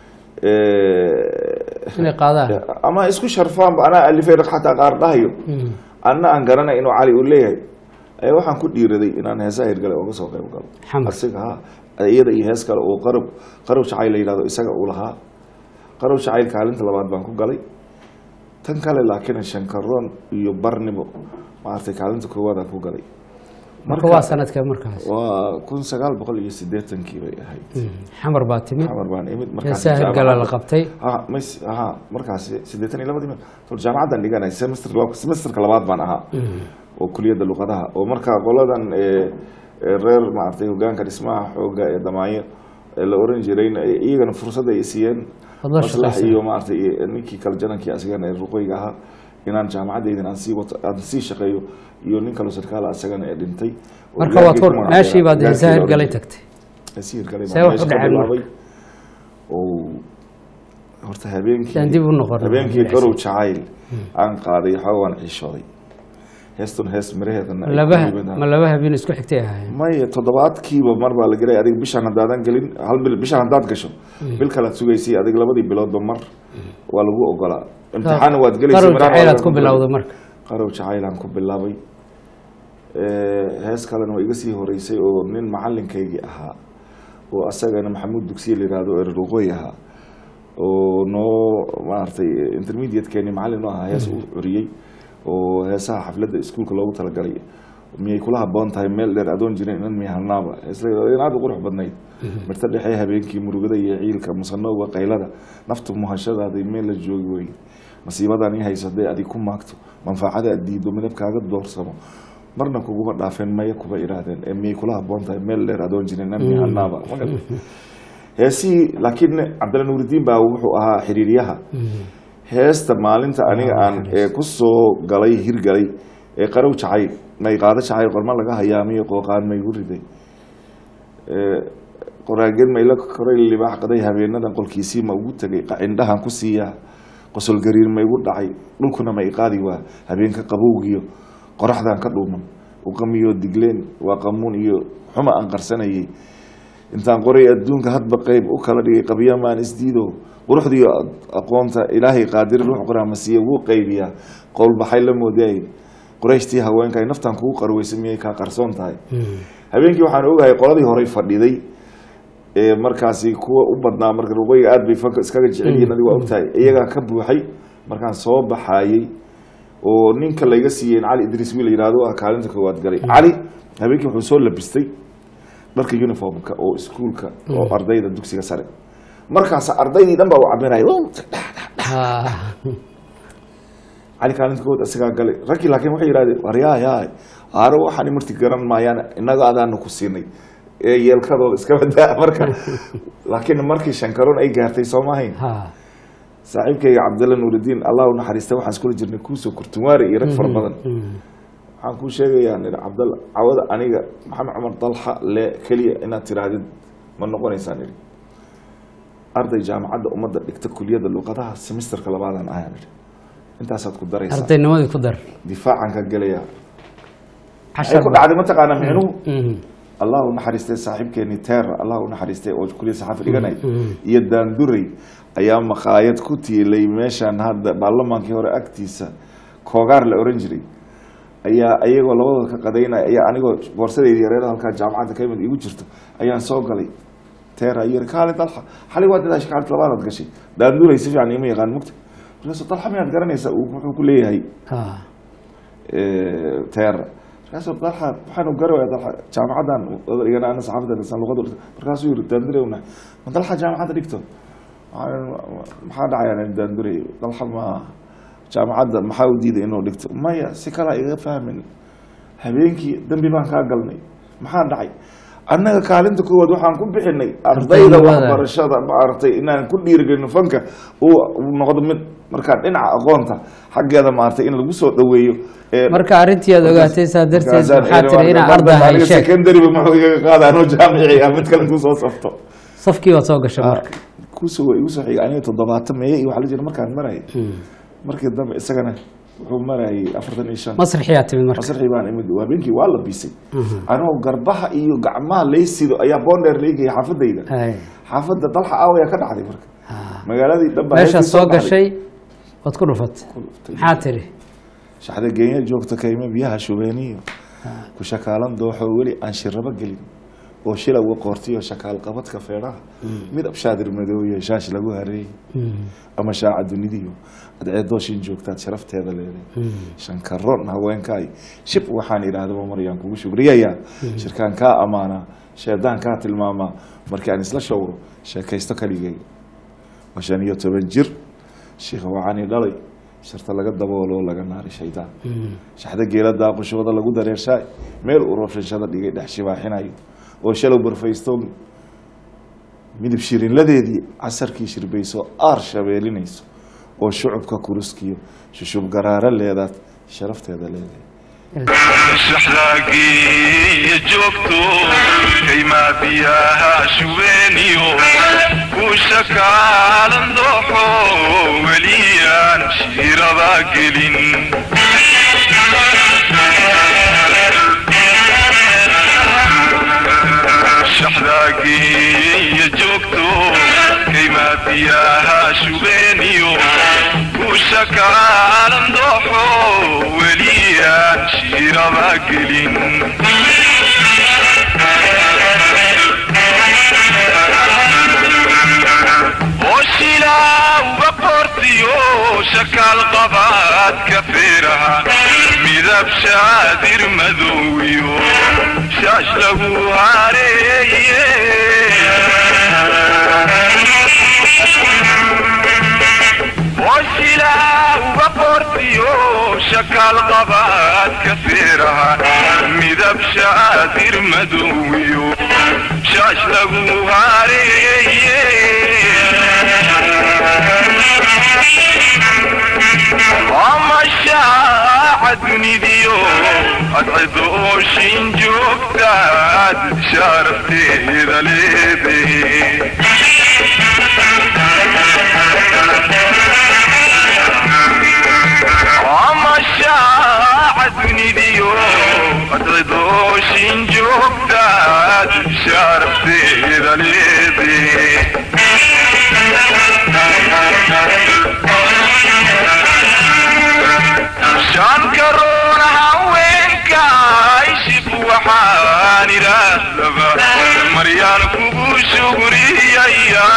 inay qaadaan ama isku sharfaanba anaa alifay xataa qaar dhahayo Mhm. anna aan garanay inuu cali uu leeyahay ayaa waxaan ku dhiiraday inaan heesaha hirgale ooga soo qayb galo Xamar. asiga ha iyada iyo hees kale oo qarab qarab jacayl la yidhahdo isaga uu lahaa qarab jacayl kaalinta labaad baan ku galay tan kale laakiin shankaroon iyo barnimo maaragtay kaalinta koowaadaan ku galay marka waa sanadkee markaas waa kun sagaal boqol iyo siddeetankii bay ahayd Mhm. xamar baa timid xamar baan imid markaas heesaa hirgala la qabtay ha mas ha markaas siddeetan iyo labadii tol jaamacadan dhiganay semester semesterka labaad baan ahaa oo kuliyadda luqadaha oo markaa qoladan ee, ee reer maaragtay hogaanka dhismaha xooga ee damaayo ee la oran jirayna ee iyagana fursad ay siiyeen Waad la maslax shaqaysay. iyo maaragtay iyo ninkii kale janankii asigana ee ruqoyga ahaa inaan jaamacadeydan aan sii wato aan sii shaqeeyo iyo nin kaloo sarkaala asagana ee dhintay oo marka ilaahay waad ku hor magacaabay. meeshii baad Ilaahay heesaa ku hirgalay magacaabay. tagtay Heesii hirgalay See baan wax u meesha ka dhaceen bilaabay. oo horta habeenkii Saan dib u noqon. habeenkii qarow jacayl aan qaaday waxaa waan ciishooday heestun hees miraheedana ay laba ku yimid ma laba habeen isku xigtay ahaayeen maya toddobaadkiiba mar baa la gelay adiga bishaan haddaadan gelin hal bil bishaan haddaad gasho bil kalaad sugaysay adiga labadii biloodba mar waa lagu ogolaa imtixaan waad gelaysa qarow miraha jacaylaad waa ku lagu bilowday marka qarow jacaylaan ku bilaabay Eh, hees kalena waa iga sii horeysay oo nin macalinkaygii ahaa oo asagana maxamuud dugsiye la yihahdo oo ereruqoy ahaa oo noo maaragtay intermediate-keeni macallin u ahaa hees uu curiyey oo heesaha xafladda iskuulka loogu talagalay miyay kula haboon tahay meel dheer adoon jirin inan miyahalnaaba heesla aad u qurux badnayd mirta dhexe habeenkii murugada iyo ciilka musanowga qaylada naftu muhashadaada meel la joogi wey masiibadan i hayso hadday adig ku maagto manfaacada aad diido midabkaaga doorsamo marna kuguma dhaafeen maya kuba idhaahdeen ee miyay kula haboon tahay meel dheer adoon jirin namianaaba heesihii laakiin cabdilla nuuridiin baa wuxuu ahaa xiriiryaha heesta maalinta aniga aan ee ku soo galay hirgalay ee qarow jacay may qaado jacay qorma laga hayaamiyo qooqaan maygu riday qoraageed mayla koray libaax qaday habeenadan qolkiisii ma ugu tegay qacindhahan ku siiyaa qosol gariir maygu dhacay dhulkuna ma iqaadi waa habeenka qabowgiyo qoraxdan ka dhuuman uqamiyo digleen waa qamuun iyo xuma aan qarsanayay intaan qoray adduunka hadba qeyb u kala dhigay qabyamaan isdiido quruxdiiyo aqoonta ilaahay qaadir ruux qoraamasiiya wuu qaybiyaa qowlbaxay la moodaay qorayshtii haweenka ay naftan kugu qarweysa miyay kaa qarsoon tahay habeenkii waxaan ogahay qoladii horey fadhiday ee markaasi kuwa u badnaa marka waqooyiga aad bay fanka iskaga jecel yihiin adiga waa ogtahay iyagaa ka buuxay markaan soo baxayey oo ninka layga siiyey cali idriis wiil yihahdo ah kaalinta koowaad galay cali habeenkii wuxuu soo labistay dharka uniformka oo iskuulka oo ardayda dugsiga sare markaas ardaydii dhan baa u cabinaya cali kaalinta koowaad isagaa galay raggii laakiin waxay yihahdeen waryaaya aaro waxaan marti garan maayaan innaga adaana ku siinay ee yeelkadooda iska badaa marka laakiin markii shankaroon ay gaartay soo maahayn saaxiibkayga cabdalla nuuridiin allah u naxariista waxaan iskula jirnay kuusoo kurtunwaari iyo rag fara badan waxaan kuu sheegayaa nidhi cabdalla cawada aniga maxamed cumar dalxa le keliya inaad tiraahdid ma noqonaysaa nidhi arday jaamacadda ummadda dhigta kuliyadda luqadaha semesterka labaadan ayaa nidhi intaasaad ku daraysaa ardaynimadii ku dar difaacan ka gelaya cashar ay ku dhacday mataqaanaa micnuhu allah u naxariistay saaxiibkeeni teera allah u naxariistay oo kuliyad saxaafi dhiganay iyo daanduray ayaa maqaayad ku tiilay meeshaan hadda baarlamaankii hore agtiisa koogaar la oran jiray ayaa ayagoo labadooda ka qadaynaya ayaa anigoo boorsadeyda yareeda halkaa jaamacadda ka imid igu jirto ayaan soo galay teera iyo yiri kaali dalxa xali waa dadaashay kaalit labaadaad gashay daanduray si fiican ima yaqaan mugta markaasu dalxa miyaad garanaysaa uu wuxuu ku leeyahay teera markaasuu dalxa waxaanu garawaya dalxa jaamacadan igana ana saxaafadda lisan luqada markaasuu yiri daandure una ma dalxa jaamacadda dhigto maxaa dhacaya daandure dalxa ma jaamacadda maxaa u diiday inuu dhigto maya si kalaa iga fahmin habeenkii dambi baan kaa galnay maxaa dhacay annaga kaalinta koowaad waxaan ku bixinay ardayda waxbarashada maaragtay inaan ku dhiirigelino fanka uu noqdo mid markaa dhinaca aqoonta xaggeeda maaragtay in lagu soo dhaweeyo marka arrintii aad ogaatay saa darteed waxaa tiri inaa ardahay sheeg secondary-ba muxuu igaga qaada anoo jaamici ah mid kale intuu soo safto safkii waad soo gashay marka kusoo igu soo xigay aniga toddobaatan meeye iyo waxaa la jira markaan marayay markii dambe isagana wuxuu marayay afartan iyo shan masraxiyaa timid marka masraxii baan imid habeenkii waa la bisay anoo garbaha iyo gacmaha laysido ayaa boondheer laygaya xaafadayda xaafadda dalxa aawaya ka dhacday marka magaaladii dhan baa meeshaad heestii soo baxday. gashay waad ku dhufatay maxaa tiri shaxda geenya joogta kayme biyaha shubeeniyo ku shakaalan dooxo weli aan shirabo gelin oo shilawga qoortiyo shakaal qabadka feedhaha midab shaadir madooye shaash lagu hareeyey ama shaaca dunidiyo adceedooshin joogtaad sharafteeda leeday shankaron haweenkaay shib waxaan idhaahdaba maryaan kugu shugriyayaa shirkaan kaa ammaanaa sheedaan kaa tilmaamaa markii aan isla showro sheekaysto kaligay waa shan iyo toban jir shiikha wacani dhalay sharta laga daboolo laga naari shaydaan shaxda geela daaqashooda lagu dareershaay meel uu rooshanshada dhigay dhex shibaaxinayo oo shalow barfaysto midib shirinladeedii casarkii shirbayso aar shabeelinayso oo shucubka kuruskiyo shushub garaaro leedaad sharafteeda leedahay shaxdaagiiyo joogto kaymaa biyaha shubeeniyo kuusha kaalan dooxo weliyaan shiiraba gelin shaxdaagiiyo joogto kaymaa biyaha shubeeniyo kuusha kaalan dooxo weliyaan shiiraba gelin oshilauga qortiyo shakaal qabaadka feeraha midab shaadir madowiyo shaash lagu hareeye oshilauga qortiyo shakaal qabaad ka feeraha midab shaadir madowiyo shaash lagu hareeye ama shaaca dunidiyo adcido ooshin joogtaad sharafteeda leede ama shaaca dunidiyo adcido ooshin joogtaad sharafteeda leede shan karoon haweenka ishib waxaan idhaahdaba maryaan kugu shugriyaya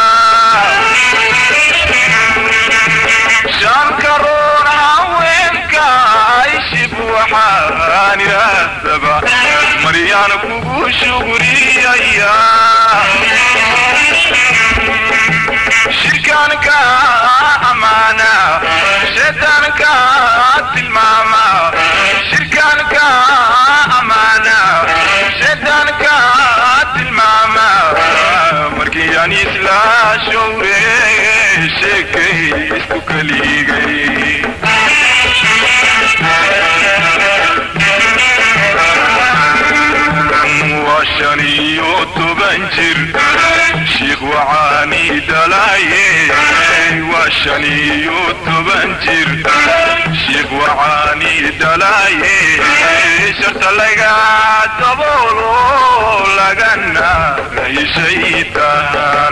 shan karoon haweenka ishib waxaan idhaahdaba maryaan kugu shugriyaya shirkaanka amaana shaydaanka tilmaama shirkaanka amaana shaydaanka tilmaama markii aan isla showre sheekay isku kaligay waa shan iyo toban jir shiikh waxaani dhalaaye waa shan iyo toban jir shiikh waxaani dhalaaye sharta laga daboolo lagana shaytaan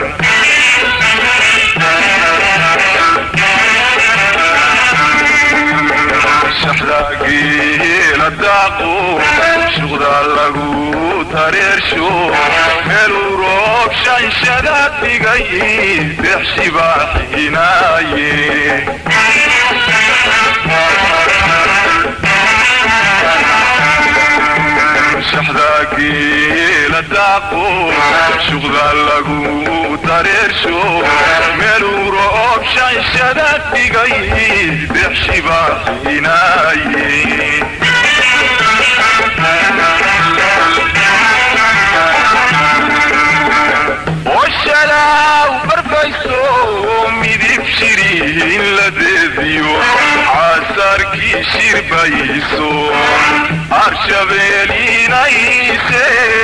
shaxdaageela daaqo shuqda lagu tareersho meeluu roob shanshada dhigay deexshi baa xinaaye shaxdaageela daaqo shuqda lagu tareersho meeluu roob shanshada dhigay deexshi baa xinaaye oshalaw barfayso midib shiriin la deediyo xasaarkii shirbayso arshabeelinayse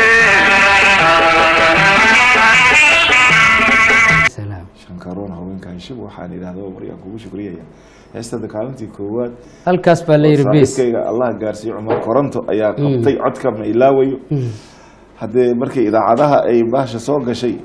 salaam shankaroon haweenkan shib waxaan idhahdaa maryaan kugu shukriyaya heestada kaalintii koowaad halkaas baa la yidhi bis saaxiibkayga allah gaarsiiyo cumar koronto ayaa qabtay codka ma ilaawayo haddee markii idaacadaha ay baasha soo gashay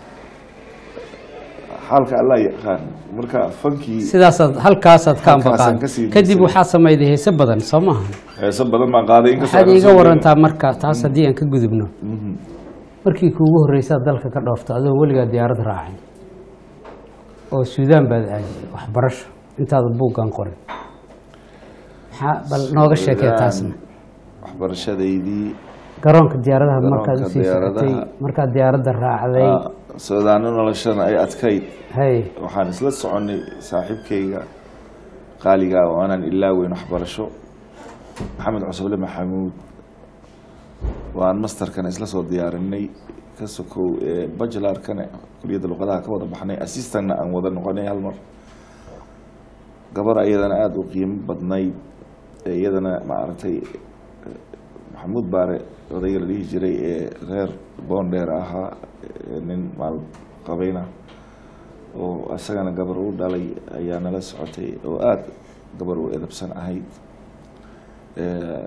xaalka allah yaqaan marka fankii sidaasaad halkaasaad ka Halkaasaan ambaqaan kasii kadib biirsaday. waxaad samayday heese badan soo maaha heeso badan baan qaaday inkastoo waxaad aan iiga soo warantaa marka taas haddii aan ka gudubno markii kuugu horreysaad dalka ka dhoofta adoo weligaa diyaarad raacay oo suudaan baad aaday waxbarasho intaada buuggan qorin maxaa bal nooga sheekee taasna waxbarashadaydii garoonka diyaaradaha markaad Garoonka usii socotay diyaaradaha. markaad diyaaradda raacday ah, soodaano noloshana ay adkayd hay waxaan isla soconnay saaxiibkayga qaaliga oo aanan ilaaweyn waxbarasho maxamed cusuble maxamuud waan masterkana isla soo diyaarinay ka sokow ee bachelarkana kuliyadda luqadaha ka wada baxnay assistantna aan wada noqonay hal mar gabar iyadana aada u qiimo badnayd ee iyadana maaragtay maxamuud baare odayga la dhihi jiray ee reer boondheer ahaa ee nin maal qabayna oo isagana gabar u dhalay ayaa nala socotay oo aada gabar u edabsan ahayd Eh,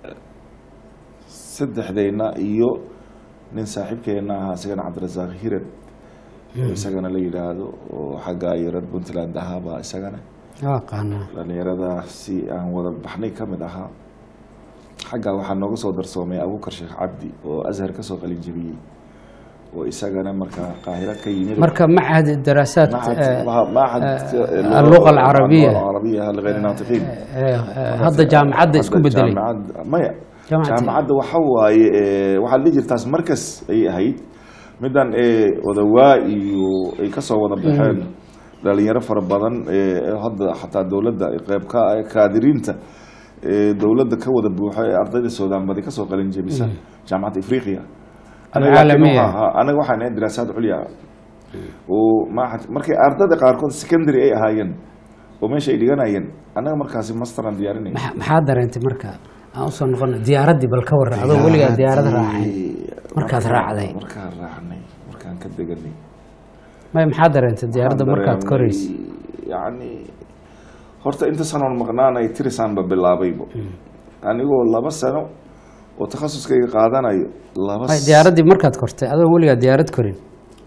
saddexdeyna iyo nin saaxiibkeena ahaa isagana cabdirasaaq hiran oo isagana la yidhaahdo oo xagga iyo reer puntland ahaabaa isagana aqaanaa dhalinyaradaasi aan wada baxnay ka mid ahaa xaggaa waxaa nooga soo darsoomay abuukar sheekh cabdi oo ashar ka soo qalin jebiyey oo isagana markaa qaahiro ka yimid marka macahad daraasaad معهد eh, معهد eh, اللغة العربية. اللغة العربية لغير الناطقين eh, eh, hadda jaamacadda isku bedelay jaamacad maya Jaamacad- jaamacadda waxa waaye eh, waxaa la jirtaas markas ayay ahayd midan eh, odawaa iyo ay kasoo wada baxeen dhalinyaro fara badan eh, hadda xataa dowladda ay qeyb ka ah kaadiriinta ee dowladda ka wada buuxo ee ardayda suudaan badi kasoo qalin jebisa jaamacadda afriqiya Alcaalamiya. anaga waxaan ahayn diraasaad culya oo maaxad markay ardayda qaarkood secondary ay ahaayeen oo meesha ay dhiganayeen annaga markaasi masteran diyaarinay Maxa- maxaa dareentay marka aan usoo noqona diyaaraddii bal ka warra adoo weligaa diyaarad raacay markaad raacday markaan raacnay markaan ka deganay may maxaa dareentay diyaaradda Waxaan markaad dareemay, koraysay yacni horta inta sanoon maqnaanay tirisanba bilaabaybo anigoo laba sano oo takhasuskayga qaadanayo laba may s- diyaaraddii markaad kortay adoo weligaa diyaarad korin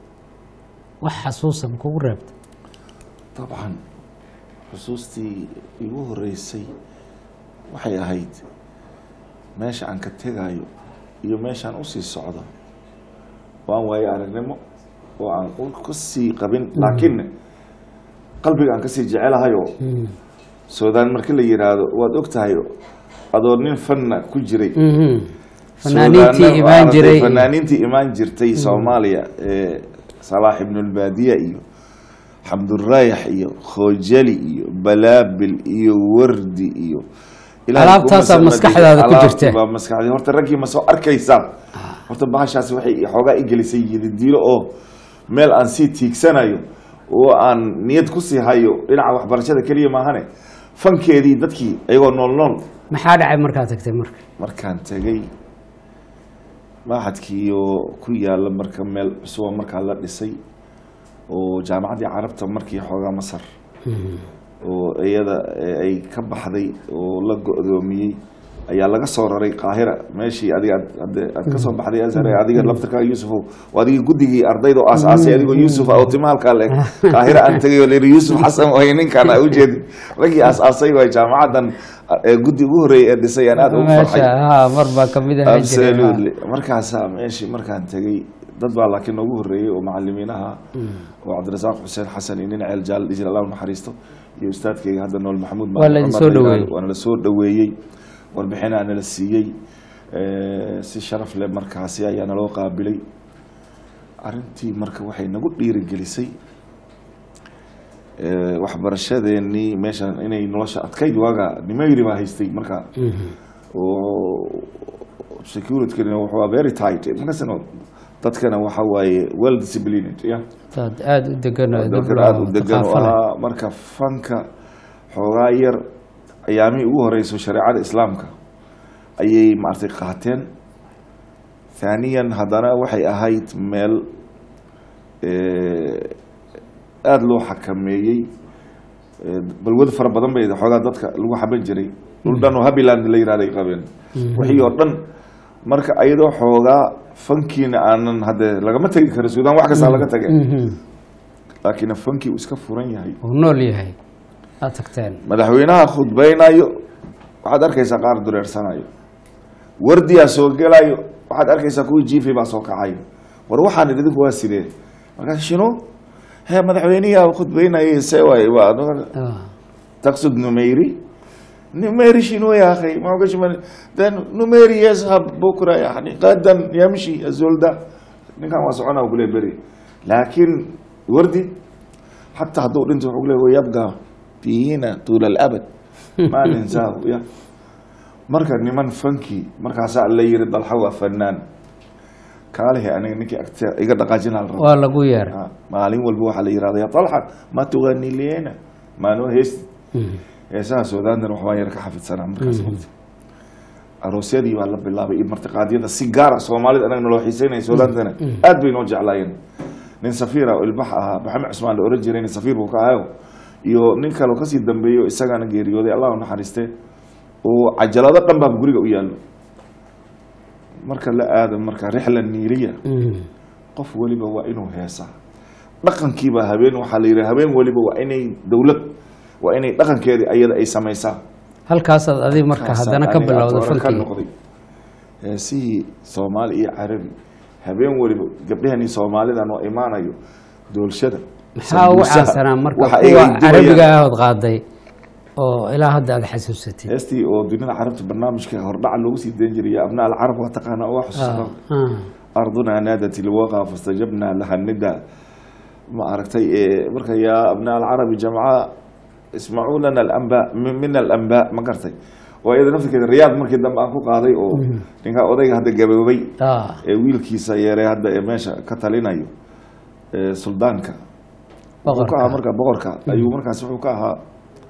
wax xasuusan kugu reebta dabcan xusuustii igu horeysay waxay ahayd meesha aan ka tegayo iyo meeshaan usii socdo oo aan waayo aragnimo oo aan u kasii qabin laakiin qalbiga aan kasii jecelahayo suudaan marka la yiraahdo waad og tahay adoo nin fanna ku jiray Mhm. fanaaniintii Suudaanna imaan maaragtay jiray fanaaniintii imaan jirtay soomaaliya ee salaax ibnulbaadiya iyo xamduraayax iyo khoojali iyo balaabil iyo wardi iyo Ilaahay Alaabtaasaa kuma maskaxdaada ku alaabtii jirta. baa maskaxdii horta raggii ma soo arkaysaa horta bahashaasi waxay xoogaa i gelisay yididiilo oo meel aan sii tiigsanayo oo aan niyad kusii hayo dhinaca waxbarashada keliya maahane fankeedii dadkii ayagoo nool nool maxaa dhacay markaad tagtay marka markaan tegay maaxadkii oo ku yaala marka meel cusuba markaa la dhisay oo jaamacaddii carabta markii xoogaa masar oo iyada ee ay ka baxday oo la go-doomiyey ayaa laga soo raray qaahira meeshii adiga aad- hadde aad ka soo baxday azhar ee adiga laftirkaa yuusufow oo adiga guddigii ardayda oo aas-aasay adigoo yuusuf oo timaalkaa le qaahira aan tegay oo la yidhi yuusuf xasan way ninkaan aa ujeedin raggii aas-aasay waa jaamacaddan ee guddi ugu horreeyay ee dhisay aan aad ugu farxay meesha ha mar baa kamid ahaan jiray absolutely markaasaa meeshii markaan tegay dad baa laakiin noogu horreeyey oo macalimiinaha oo cabdirasaaq xuseen xasan iyo nin ceel jaal dhijir allah u naxariisto iyo ustaadkayga hadda nool maxamuud Waa la idin soo dhaweeyey. waana la soo dhaweeyey warbixinaa nala siiyey Eh, si sharaf leh markaasi ayaa naloo qaabilay arrintii marka waxay nagu dhiirigelisay eh, waxbarashadeenii meeshan inay nolosha adkayd waaga nimayri baa haystay marka oo securityna wuxuu very tight markaasna dadkana waxa waaye well disciplined ya dad aada u degan oo dadkan diblo aada u degan oo thaqaafo leh. ahaa marka fanka xoogaa yar ayaamihii ugu horeyso shareecada islaamka ayay maaragtay qaateen thaniyan haddana waxay ahayd meel eh, aada loo xakameeyey Eh, balwad fara badan bay xoogaa dadka lagu xaban jiray dhul dhan oo habiland la yirahday qabeen wixii oo dhan marka ayadoo xoogaa fankiina aanan hadde lagama tegi karo suudaan wax kastaa laga tage Mhm. laakiin fankii uu iska furan yahay uu nool yahay aad tagteen madaxweynaha khudbaynayo waxaad arkaysaa qaar dureersanayo wardiyaa soo gelayo waxaad arkaysaa kuwii jiifi baa soo kacayo war waxaan idinku waa sidee markaas shino he madaxweyniyaa khudbaynayay see waay waa Ah. تقصد نميري نميري شنو يا اخي ما هو من ده نميري يذهب بكره يعني غدا يمشي الزول ده كان واسعنا وقول بري لكن وردي حتى هدول انت وقول يبقى فينا طول الابد ما ننساه يا marka niman fanki markaasaa la yiri dalxa waa fanaan kaalihi aniga ninkii agta iga dhaqaajinaa la rabaa waa lagu yeeray Ah, maalin walba waxaa la yirahda ya talxa ma tugani leena maanoo heesti Mhm. heesaha suudaantan waxbaa yar ka xafidsanaa markaas waqti aroosyadii baa la bilaabay iyo martiqaadyada si gaara soomaalida anaga naloo xiiseynaya suudaantana aad bay noo jeclaayeen nin safiira oo ilbax ahaa maxamed cusmaan la oran jiray nin safiir buu ka ahayo iyo nin kaleo kasii dambeeyo isagana geeriyooday allah u naxariiste oo cajalado dhan baa guriga u yaallo marka la aado marka rixla niiriya Mhm. qof weliba waa inuu heesaa dhaqankiiba habeen waxaa la yidhi habeen weliba waa inay dowlad waa inay dhaqankeedii ayada ay samaysaa halkaasaad adiga marka haddana ka Aniga bilowda hore ka fankii noqday heesihii soomaali iyo carabi habeen weliba gabdhahani soomaalida noo imaanayo doolshada maxaa ugu sambuusaha, caansanaa marka waxa ay kuwa dubayaan. carabiga ahood qaaday oo ilaa hadda aad xasuusatid heestii oo dunida carabta barnaamijka hordhaca loogu sii dayn jiray ya abnaa alcarab waa taqaana oo waa xusuusta Ah. أرضنا نادت الوغى فاستجبنا لها الندى ما أركتي إيه مركا يا أبناء العرب جمعاء اسمعوا لنا الأنباء من, من الأنباء ما قرتي oo iyada naftirkeeda riyaad markii dambe aan ku qaaday oo ninkaa odayga hadda gaboobay ah ee wiilkiisa yeeray hadda ee meesha ka talinayo ee suldaanka wuxuu ka ahaa boqorka marka boqorka ayuu markaas wuxuu ka ahaa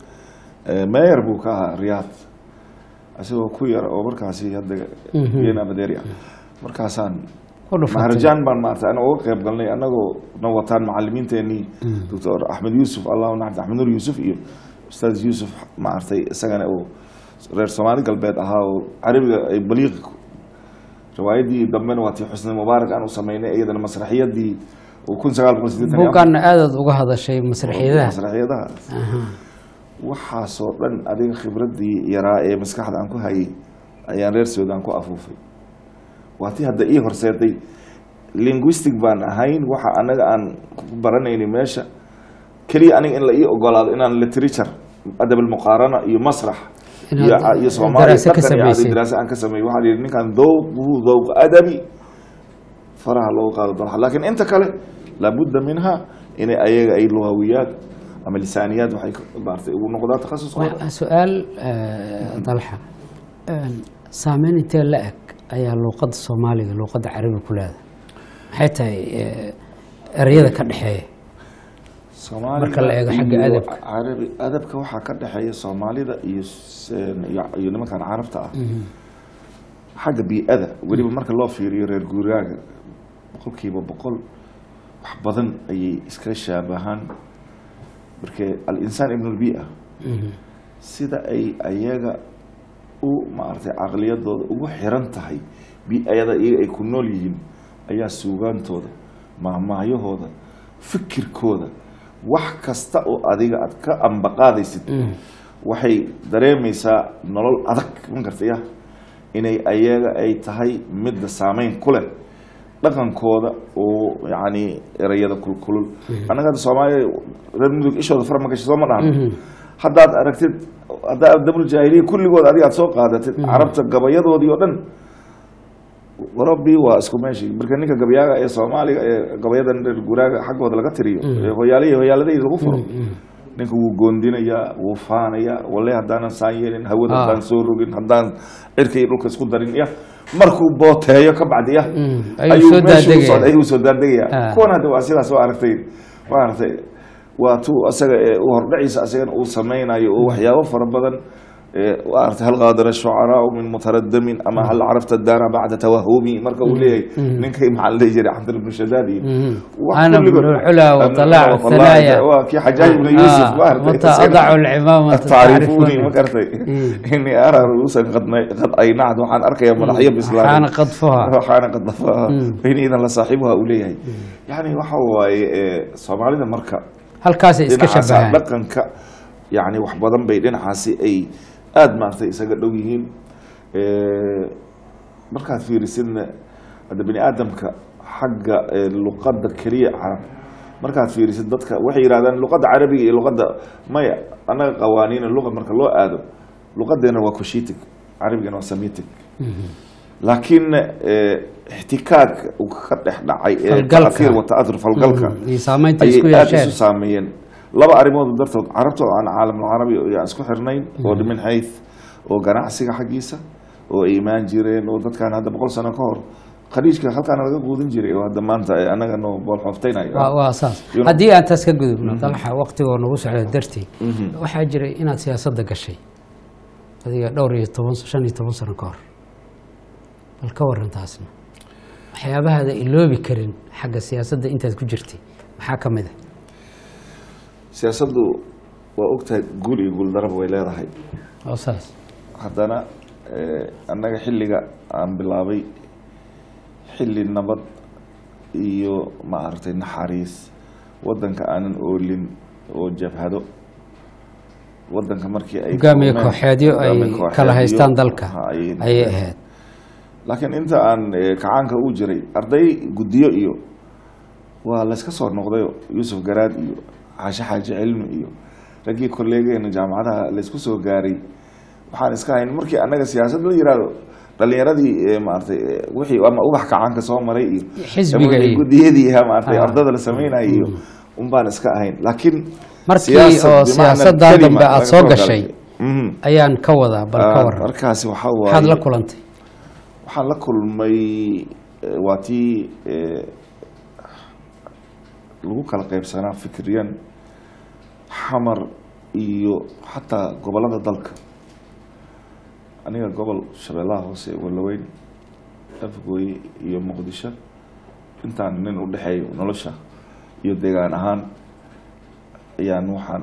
ee, meyer buu ka ahaa riyaad isagoo ku yar oo markaasi hadda yena madeeri ah markaasaan ku dhufatay maharajaan baan maarata ana uga qayb galnay anagoo na wataan macalimiinteenii doctor axmed yuusuf allahu naxdi axmed nur yuusuf iyo ustaad yuusuf maaragtay isagana oo reer soomaali galbeed ahaa oo carabiga ay baliiq riwaayadii dambena waa tii xusni mubaarak aan u sameynay iyadana masraxiyadii oo kun sagaal boqol sideetan iyo afar- buuggaana aadaad uga hadashay masraxiyadaha masraxiyadaha Aha. waxaasoo dhan adiga khibradii yaraa ee maskaxda aan ku hayay ayaan reer suudaan ku afuufay waa tii hadda ii horseeday linguistic baan ahayn waxa anaga aan ku baranayni meesha keliya aniga in la ii ogolaado inaan literature adab almuqaarana iyo masrax iyo Inaad iyo soomaaliya daraase ka dhaqan iyo samaysay. daraase aan ka sameeyo waxaa la yidhi ninkan dowqu dowq adabi faraha loogu qaado dolaxa laakiin inta kale laabudda minha inay ayaga ay luhawiyaad ama lisaaniyaad waxay ka- maaragtay ugu noqdaa takhasuskooda Waa su-aal eh, dalxa Een, saameyn intee la eg ayaa luuqadda soomaaliga luuqadda carabiga ku leedahay maxay tahay eh, ereyada ka dhexeeya Soomaaliga marka la eego xagga iyo adabka. carabi adabka waxaa ka dhexeeya soomaalida iyo s- iyo iyo nimankan carabta ah xagga bii-ada weliba marka loo fiiriyo reer guuraaga boqolkiiba boqol wax badan ayay iska shaabahaan markee al-insaan ibn lbia sida ay ayaga u maaragtay caqliyadooda ugu xiran tahay bi-ayada iyaga ay ku nool yihiin ayaa suugaantooda mahmaahyahooda fikirkooda wax kasta oo adiga aad ka ambaqaadaysid waxay dareemaysaa nolol adag ma gartaya inay ayaga ay tahay midda saameyn ku leh dhaqankooda oo yacni erayada kulkulul annaga hadda soomaaliya reer mudug ishooda far ma gashay soo ma dhahan haddaad aragtid haddaad dabul jaahiliya kulligood adiga aad soo qaadatid carabta gabayadoodii oo dhan warabi waa isku meeshii marka ninka gabayaaga ee soomaaliga ee gabayadan reer guraaga xaggooda laga tiriyo ee hoyaalihi hoyaaladayda lagu furo ninka wuu goondinayaa wuu faanayaa walle haddaanan saan yeelin hawada Ah. haddaan soo rogin haddaan cirka iyo dhulka isku darin ya markuu booteeyo ka bacdi ya ayuu soo meeshii u daadegaya. socday ayuu soo daadegaya Ah. kuwan hadda waa sidaas waa aragtay waa aragtay waa tuu asaga ee u hordhaciisa asagana uu sameynayo oo waxyaabo fara badan ee waa aragtay hal qaadara shucaraau min mutaradamin ama hal carafta daara bacda tawahumi marka uu leeyahay ninkay maxaa la dhihi jiray cabdil ibnu shadaad iyo wax أنا kulligood- ابن العلا وطلع والله الثنايا waa kii xajaaj ibnu yuusuf ma aragtay متى أضع العمامة tacrifuuni ma garatay inii araa ruusan qad nay- qad aynacd waxaan arkayaa madaxyo bislaaday حان قذفها waxaana qadafaha bayna idan la saaxiibuha uu leeyahay yani waxa waaye ee, soomaalida marka halkaasay iska dhinacaasa shabaheen dhaqanka yani wax badan bay dhinacaasi ay aada maaragtay isaga dhow yihiin Ee, markaad fiirisidna hadda bini aadamka xagga ee, luqadda keliya carab markaad fiirisid dadka waxay yidhahdaan luqadda carabiga iyo luqadda maya annaga qawaaniina luqa marka loo aado luqadeena waa coshitic carabigana waa semitic laakiin eh, ixtikaak uu ka dhex dhacay ee Falgalka. ta'athir wa ta'athur falgalka iyo saamaynta ayay isku aada isu yeesheen saameeyeen laba arrimood dartood carabta oo aan caalamulcarabi aan isku xirnayn oo min xayth oo ganacsiga xaggiisa oo ay imaan jireen oo dadkan hadda boqol sano ka hor khaliijka halkaana laga quudin jiray oo hadda maanta ay annaga noo boolxooftaynayo waa waa saas You know. haddii aan taas ka gudubno dalxa waqtigoo nagu socda dartii waxaa jiray inaad siyaasadda gashay adiga dhowr iyo toban shan iyo toban sano ka hor bal ka waran taasna waxyaabahaada iloobi karin xagga siyaasadda intaad ku jirtay maxaa ka mid a siyaasaddu waa ogtahay guul iyo guuldaraba way leedahay oo saas haddana eh, annaga xilliga aan bilaabay xilli nabad iyo maaragtay naxariis waddanka aanan oolin oo jabhado waddanka markii ay hogaamiye kulmeen, kooxeedyo ay hogaamiye kooxeedyo, kala haystaan dalka ha, ayay ayay noqdeen. ahayd laakiin inta aan eh, kacaanka u jiray arday guddiyo iyo waa layska soo noqdayo yuusuf garaad iyo xaashe xaaji cilmi iyo raggii kolleegeena jaamacadaha laysku soo gaaray waxaan iska hayn markii annaga siyaasad la yiraahdo dhalinyaradii eh, maaragtay eh, wixii ama ubax kacaanka soo maray iyo Xisbiga ama iyo- guddiyadii ah, maaragtay Ah. ardada la sameynaya iyo un baan iska ahayn laakiin markii siyaasad oo bimacna siyaasaddan kalima dambe aada laga soo soo gashay galay. Mhm. ayaan ka wadaa bal ka Ah, waran markaasi waxaa maxaad la waaye kulantay waxaan la kulmay eh, waa tii eh, lagu kala qaybsanaa fikriyan xamar iyo xataa gobolada dalka aniga gobol shabeellaha hoose walaweyn afgooye iyo muqdisho intaan nin u dhexeeyo nolosha iyo deegaan ahaan ayaan waxaan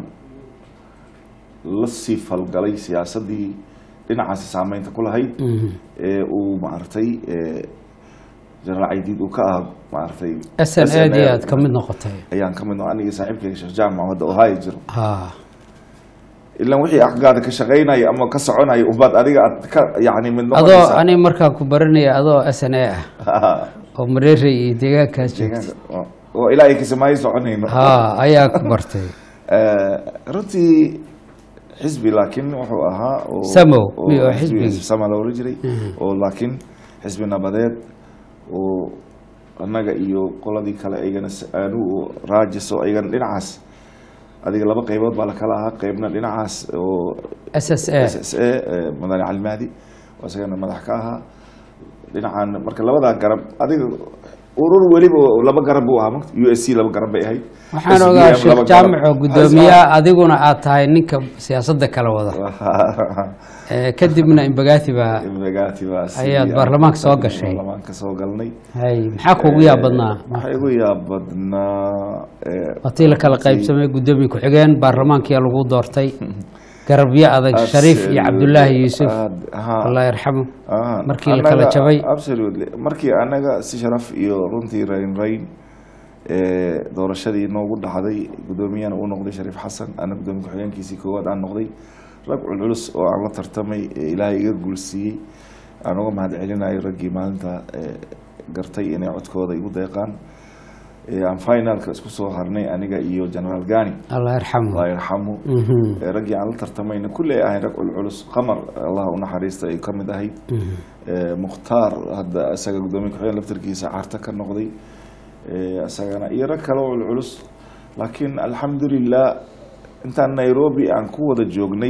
la sii falgalay siyaasaddii dhinacaasi saameynta ku lahayd Mhm. ee uu maaragtay ee, jenaraal caydiid uu ka ah maaragtay s n a dii aad ka mid noqotay ayaan ka mid noqon aniga saaxiibkayga sheekh jaamac hadda ohio jiro ha ilaan wixii aqgaada ka shaqaynaya ama ka soconaya umbaad adiga aad ka yacni mid adoo noqonaysa ani markaan ku baranaya adoo s n a ah oo mareerey iyo deegaankaas joogtay deegaanka oo- oo ilaa ay kasamaayo soconayno ha ayaa ku bartay Eh, runtii xisbi laakiin wuxuu ahaa oo- Samow, oo iyo xisbi xisbigii. sama la oran jiray oo laakiin xisbi nabadeed oo annaga iyo qoladii kale aygana s- aanu raajis oo aygana dhinacaas adiga laba qaybood baa lakala ahaa qaybna dhinacaas oo s s a s s a eh, madani calimaadi oo isagana madax ka ahaa dhinacan marka labadaa garab adiga urur weliba laba garab buu ahaa magt- u s c laba garab bay ahayd waxaan SBM ogaa laba sheekh garab. jaamac oo guddoomiyaha adiguna aad tahay ninka siyaasadda kala wada Eh, kadibna imbagaati baa Imagaati baa si- Ayaad baarlamaanka soo gashay. baarlamaanka soo galnay hay maxaa kuugu yaab badnaa waxaa igu yaab badnaa eh, watii la kala qaybsamay guddoomiye ku-xigeen baarlamaankiyaa lagu doortay garabyo adag shariif iyo cabdulaahi yuusuf aad- haa. allah yarxamu Ah, markii la kala annaga- jabay. absolutely markii anaga si sharaf iyo runtii rayn rayn ee, doorashadii noogu dhacday guddoomiyana uu noqday shariif xasan ana guddoomiye ku-xigeenkiisii koowaad aan noqday rag culculus oo aan la tartamay ee ilaahay iga guulsiiyey aan uga mahad celinayo raggii maalinta ee, gartay inay codkooda igu deeqaan ee, aan finalka isku soo harnay aniga iyo generaal gani allah yarxamu allah yarxamu Mhm. ee, raggii aan la tartamayna kulli ay ahayn rag culculus qamar allah u naxariista ay ka mid ahayd ee, mukhtaar hadda isaga guddoomiye ku-xigeen laftarkiisa carta ka noqday ee, isagana iyo rag kale oo culculus laakiin alxamdulilah intaan nairobi aan ku wada joognay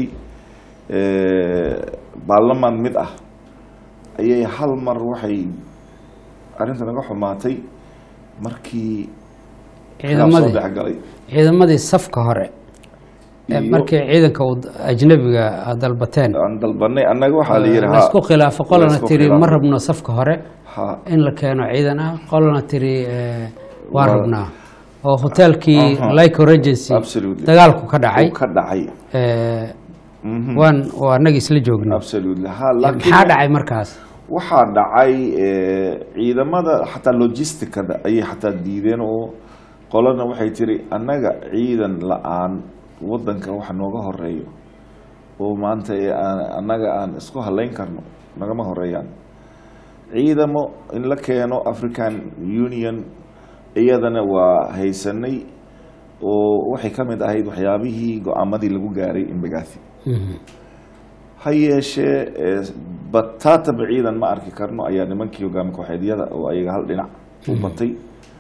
ee, baarlamaan mid ah ayay hal mar waxay arrinta naga xumaatay markii khilaaf soo ciidamadii dhexgalay ciidamadii safka hore ee Iyo- markii ciidanka uu ajnabiga aad dalbateen aan dalbanay annaga waxaa la yidhi laisku khilaafo qolana laisku tiri khilaafo. ma rabno safka hore ha in la keeno ciidan ah qolana tiri eh, waa Waa- rabnaa oo hoteelkii Aha. lyco regency Absolutely. dagaalku ka dhacay uu ka dhacay eh, Mhm. waan oo annaga isla joogno absolutely ha maxaa laakiin dhacay markaas waxaa dhacay eh, ciidamada xataa logisticada ayay xataa diideen oo qolana waxay tiri annaga ciidan la-aan wadanka waxa nooga horeeyo oo maanta ee aan- annaga aan isku halayn karno nagama horeeyaan ciidamo in la keeno african union iyadana waa haysanay oo waxay ka mid ahayd waxyaabihii go-aamadii lagu gaaray imbagathi Mhm. ha yeeshee ee, bataataba ciidan ma arki karno ayaa nimankii hogaami kooxeedyada oo ayaga hal dhinac u batay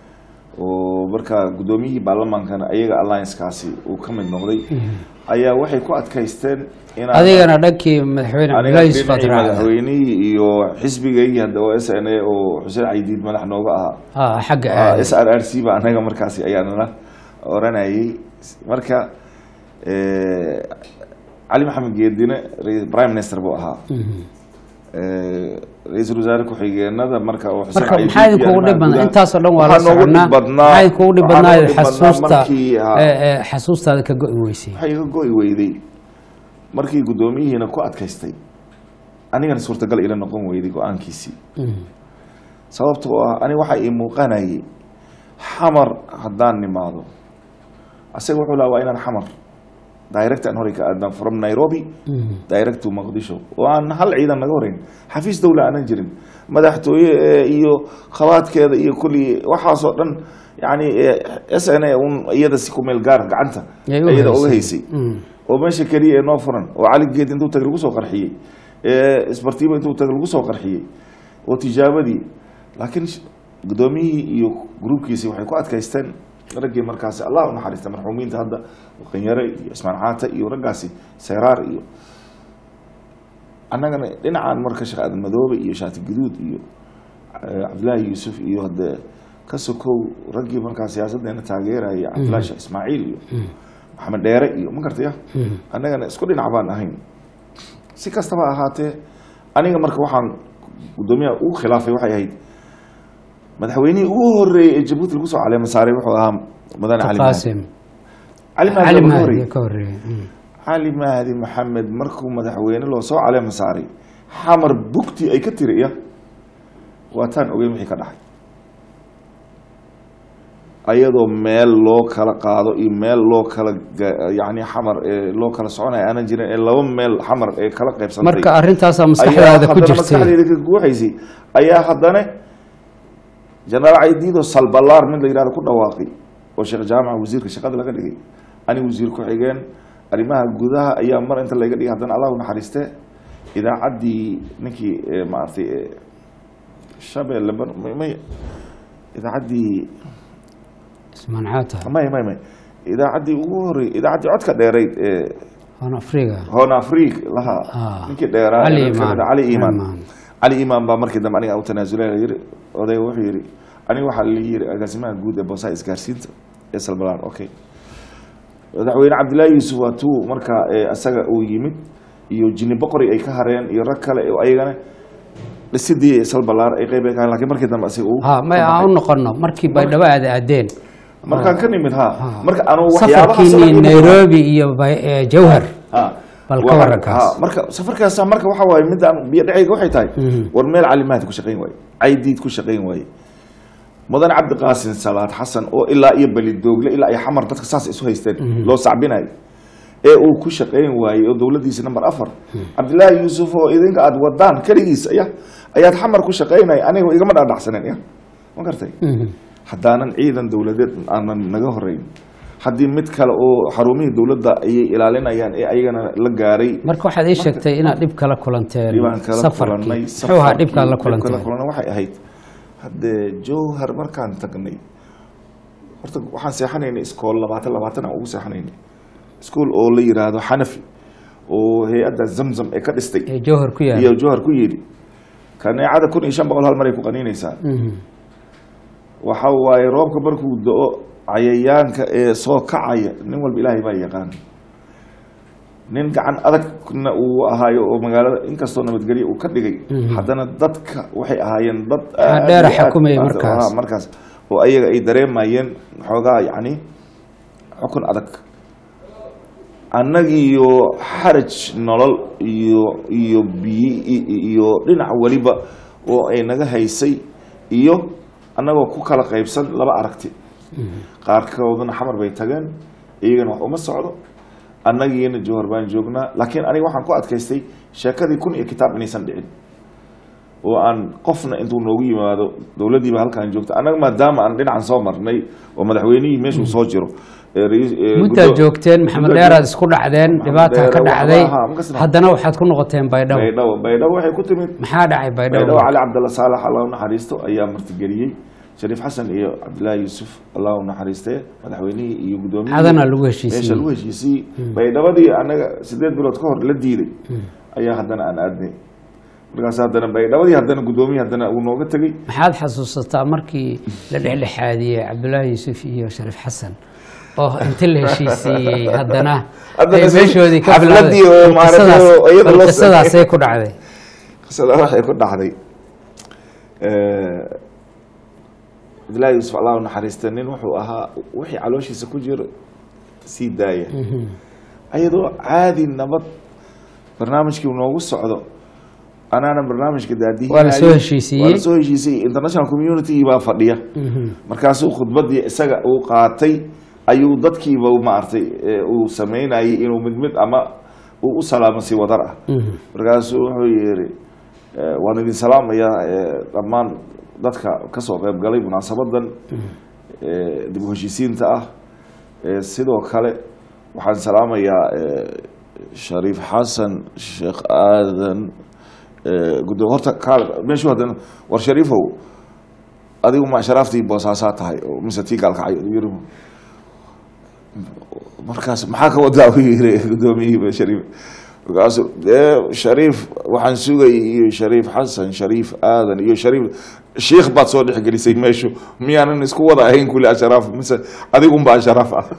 oo markaa guddoomiyihii baarlamaankana ayaga alliancekaasi uu ka mid noqday ayaa waxay ku adkaysteen inaan adigana dhankii madaxweyne aniga cabdullaahi yusuf aad dhinacii raacday madaxweynihii iyo xisbigaygii hadda oo s n a oo xuseen caydiid madax nooga ahaa Ah, xagga Ah, aaday s r r c ba anaga markaasi ayaanala oranayay marka eh, cali maxamed geedine ra- prime minister buu ahaa Mhm. Eh, ra-iisul wasaare ku-xigeenada marka oo Xuseen marka Caydiid maxaa idinkugu iyo dhib badnaa gudaha- intaasoo dhan waa la waxaa noogu soconaa dhib badnaa- maxaa idinkugu dhib waxaa badnaa noogu dhib badnaa xasuusta markii, ah, eh, eh, xasuustaada ka go-i weysay waxay iga go-i weyday markii guddoomiyihiina ku adkaystay anigana suurtagal ila noqon weyday go-aankiisii Mhm. sababta oo ah aniga waxaa ii muuqanayay xamar haddaan nimaado asaga wuxuu lahaa waa inaan xamar direct aan horay ka aadna from nairobi Mhm. direct to muqdisho oo aan hal ciidan naga horeyn xafiis dowla aanan jirin madaxtooye eh, iyo khabaadkeeda iyo kulli waxaasoo dhan yani s n a un iyada si ku meel gaar gacanta Yay u iyada uga haysay. haysay Mhm. oo meesha keliya ee noo furan oo cali geed intuu tagay lagu soo qarxiyey ee isbartiiba intuu tagay lagu soo qarxiyey oo tijaabadii laakiin sh- guddoomiyihii iyo gruubkiisii waxay ku adkaysteen raggii markaasi allah u naxariista marxuumiinta hadda qanyare iyo ismaan caata iyo raggaasi seyraar iyo annagana dhinacaan marka sheekh aadan madoobe iyo shaati guduud iyo eh, cabdillaahi yuusuf iyo hadee ka sokow raggii markaa siyaasaddeena taageeraya cabdillahi sheekh ismaaciil iyo maxamed dheere iyo ma gartaya annagana isku dhinac baan ahayn si kastaba ahaatee aniga marka waxaan guddoomiyaha ugu khilaafay waxay ahayd madaxweynihii ugu horeeyey ee jabuuti lagu soo caleema saaray wuxuu ahaa mudane cali mahdi qaasim cali mahdi cali baa ugu mahdi horeeyey ka horeeyey Mm. cali mahdi maxamed markuu madaxweyne loo soo caleema saaray xamar bugti ay ka tiriya waataan ogeyn wixii ka dhacay ayadoo meel loo kala qaado iyo meel loo kala ga- yacni xamar ee loo kala soconaya aanan jirin ee laba meel xamar ee kala qaybsantay marka arrintaasaa ayaa maskaxdaada ku haddana jirtay maskaxdayda ka guuxaysay ayaa haddana jenaraal caydiido salbalaar mid la yidhahdo ku dhawaaqay oo sheekh jaamaca wasiirka shaqada laga dhigay ani wasiir ku-xigeen arrimaha gudaha ayaa mar inta laga dhigay haddana allah u naxariiste idaacaddii ninkii eh, maaragtay eh, shabeelle bar- may- may idaacaddii ismaan caata may may may idaacaddii ugu horey idaacaddii codka dheerayd ee on afriga hoon afriik lahaa Ah. ninkii dheeraa Cali ee Imaan. cali imaan Imaan. cali imaan baa markii dambe aniga u tanaasulay la yiri odayga wuxuu yidhi aniga waxaa la yiri agaasimaha guud ee boosaha isgaarsiinta ee salbalaan okay madaxweyne cabdillaahi yuusuf waa tuu markaa ee isaga uu yimid iyo jini boqori ay ka hareen iyo rag kale oo ayagana dhisidii salbalaar ay qeyb ay ka hareen lakiin markii dambe isaga uu ha may ka aan baxay. u noqono markii baydhabo aada aadeen markaan ka nimid ha marka anu waxyaabaha safarkiinii nairobi iyo Bay- eh, jawhar Ha. Bal ka Waxaan- waran kaas. ha, marka safarkaasa marka waxa waaye midaan biyo dhacayga waxay tahay war meel calimaad ku shaqayn waaye caydiid ku shaqayn waaye mudan cabdiqaasin salaad xasan oo ilaa iyo belidoogle ilaa iyo xamar dadka saas isu haysteen loo sacbinayo ee uu ku shaqayn waayey oo dowladiisa number afar cabdillaahi yuusuf oo idinka aada wadaan keligiis ya ayaad xamar ku shaqaynaya aniga igama dhaadhacsanen ya ma gartay haddaanan ciidan dowladeed aanan naga horeyn haddii mid kale oo xarumihii dowladda ayay ilaalinayaan ee ayagana la gaaray marka waxaad ii sheegtay inaad dhib kala kulanteen dhibaan kala safarkii kulanay muxuu ahaa dhibkaad la dhib kala kulanteen kulanay waxay ahayd haddee jowhar markaan tagnay horta waxaan seexanaynay iskool labaatan labaatan aan ugu seexanaynay iskool oo la yiraahdo xanafi oo hay-adda zamzam ee ka dhistay ee jawhar ku yaala iyo jowhar ku yidhi kaneecada kun iyo shan boqol hal maray ku qaniinaysaa Mhm. waxa waaye roobka markuu do-o cayayaanka ee soo kacaya nin walba ilaahay baa yaqaan nin gacan adagna uu ahaayo oo magaalada inkastoo nabadgelyo uu ka dhigay haddana dadka waxay ahaayeen dad aad dheera iyo aad- xukumaya aad- markaas. ah, markaas oo ayaga ay dareemayeen xoogaa yacni xukun adag annagiiyo xaraj nolol iyo iyo biyi i- iyo dhinac weliba oo ay naga haysay iyo annagoo ku kala qaybsan laba aragti qaarkoodna xamar bay tageen iyagana wax uma socdo annagiina jowhar baan joognaa laakiin aniga waxaan ku adkaystay sheekadii kun iyo kitaab inaysan dhicin oo aan qofna intuu noogu yimaado dowladdiiba halkaan joogta annaga maadaama aan dhinacan soo marnay oo madaxweynihii meeshuu soo jiro ee rais- ee muddaad guddo- joogteen maxamed muddaad dheeraad joog- isku dhacdeen Maxamed dhibaataa ka Dheere, dhacday waxba ahaa, makasna. haddana waxaad ku noqoteen baydhabo baydhabo baydhabo waxay ku timid maxaa dhacay baydhabo baydhabo cali cabdalla saalax allah u naxariisto ayaa martigeliyey shariif xasan iyo cabdillaahi yuusuf allah u naxariistee madaxweynihii iyo guddoomiyihii Adana lagu heshiisiiyey. meesha lagu heshiisiyey baydhabadii anaga sideed bilood ka hor la diiday ayaa haddana aan aadnay markaas haddana baydhabadii haddana guddoomiyii haddana uu nooga tegey maxaad xasuusataa markii la dhexdhexaadiyey cabdullaahi yuusuf iyo shariif xasan oo inta la heshiisiiyey haddana Haddana ay si- meeshoodii ka xafladii oo bilowday maaragtay Qisadaas- oo iyada loo bal qisadaasay sameeyey. ku dhacday qisada waxay ku dhacday cabdillaahi yuusuf allah u naxariista nin wuxuu ahaa wixii calooshiisa ku jiro sii daaya ayadoo caadi nabad barnaamijkii noogu socdo anaana barnaamijka daadihi Waa la soo heshiisiiyey. waa la soo heshiisiyey international community baa fadhiya markaasuu khudbadii isaga uu qaatay ayuu dadkiiba maaragtay ee uu sameynayay inuu mid mid ama uu u salaamo si wadar ah markaasuu wuxuu yidhi eh, waan idin salaamayaa eh, dhammaan dadka kasoo qayb galay munaasabadan eh, dib u heshiisiinta ah Eh, sidoo kale waxaan salaamayaa eh, shariif xasan sheekh aadan eh, guddo horta kaal meeshuu haddana war shariifow adigu ma sharaaftii boosaasaa tahay oo mise tii gaalkacay yiri markaas maxaa ka wadaa u yiri guddoomiyihii shariif markaasu dee shariif waxaan sugayay iyo shariif xasan shariif aadan iyo shariif shiikh baad soo dhexgelisay meeshu miyaanan isku wada ahayn kulli asharaaf mise adigunba asharaaf ah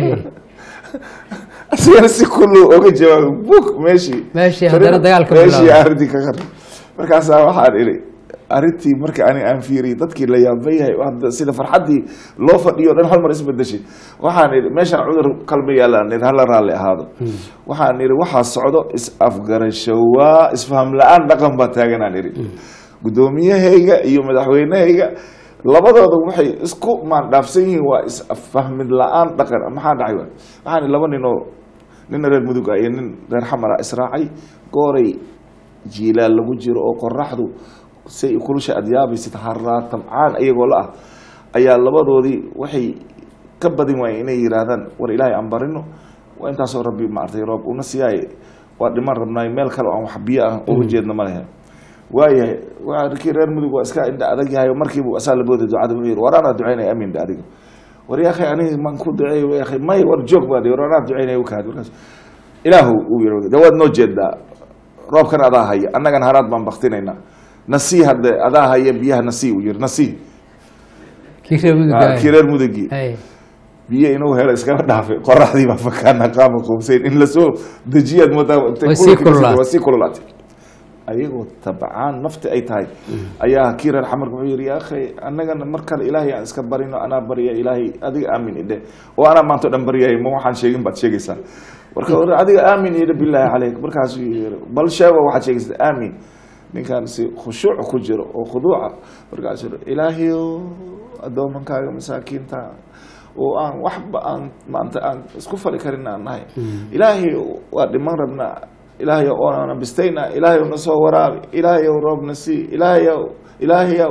asigana si kullu oga jawaabay buk meeshii Meeshii haddana dagaalka meeshii bilaabay. arrintii ka qar markaasaa waxaan idhi arrintii marka ani aan fiiriyey dadkii la yaaba yahay hadda sida farxaddii loo fadhiyo dhan hal mar isbedeshay waxaan idhi meeshaan cudur kalma yaalaan idhi hala raalli ahaado waxaan idhi waxaa socdo is afgarasho waa isfaham la-aan dhaqan baa taaganaan idhi guddoomiyahayga iyo madaxweynahayga labadooda waxay isku maandhaafsan yihiin waa isfahmid la-aan dhaqan maxaa dhacay waay waxaan idhi laba nin oo nin reer mudug ah iyo nin reer xamara israacay gooray jiilaal lagu jiro oo qoraxdu say kulusha aad yaabaysid haraa tabcaan iyagoo la ah ayaa labadoodii waxay ka badin waayeen inay yihaahdaan war ilaahay aan barino waa intaasoo rabbi maartay roob una siyaay waa dhiman rabnaay meel kale oo aan wax biyo ah uga jeedna ma lehe waayahay waa kii reer mudug waa iska indha adag yahay markiibu asaa labooda ducada wuxuu yihi war anaa ducaynaya amin da adiga war yaa akhay aniga maan ku duceey ya akhay may war joog baa war anaa ducaynaya ukaad markaas ilaahu uu yihi de waad noo jeedaa roobkan adaa haya annagan haraad baan baktinaynaa nasii hadde adaa haya biyaha nasii uu yihi nasii kii reer mudug Ah, kii reer mudugii Hey. biyo inuu helo iskaba dhaafay qoraxdii baa fakaana qaama qoobsayn in lasoo dejiyaad moodaa Way sii kululaatay. waa sii kululaatay ayagoo tabcaan nafti ay tahay ayaa kii reer xamarka wuxuu yihi yaa akhay annagana mar kale ilaahay aan iska barino anaa barya ilaahay adiga aamin idhe oo anaa maanta o dhan baryaya ma waxaan sheegin baad sheegaysaa marka war adiga aamin idhe bilaahi caleyk markaasuu yiri bal sheego waxaad sheegaysaa aamin ninkaan si khushuuc ku jiro oo khuduuca markaasuu yiri ilaahayow addoomankaaga masaakiinta oo aan waxba aan maanta aan isku fali karin aan nahay ilaahay waa dhiman rabnaa ilaahay oonana bistayna ilaahay na soo waraabi ilaahay roobna sii ilaahayow ilaahayow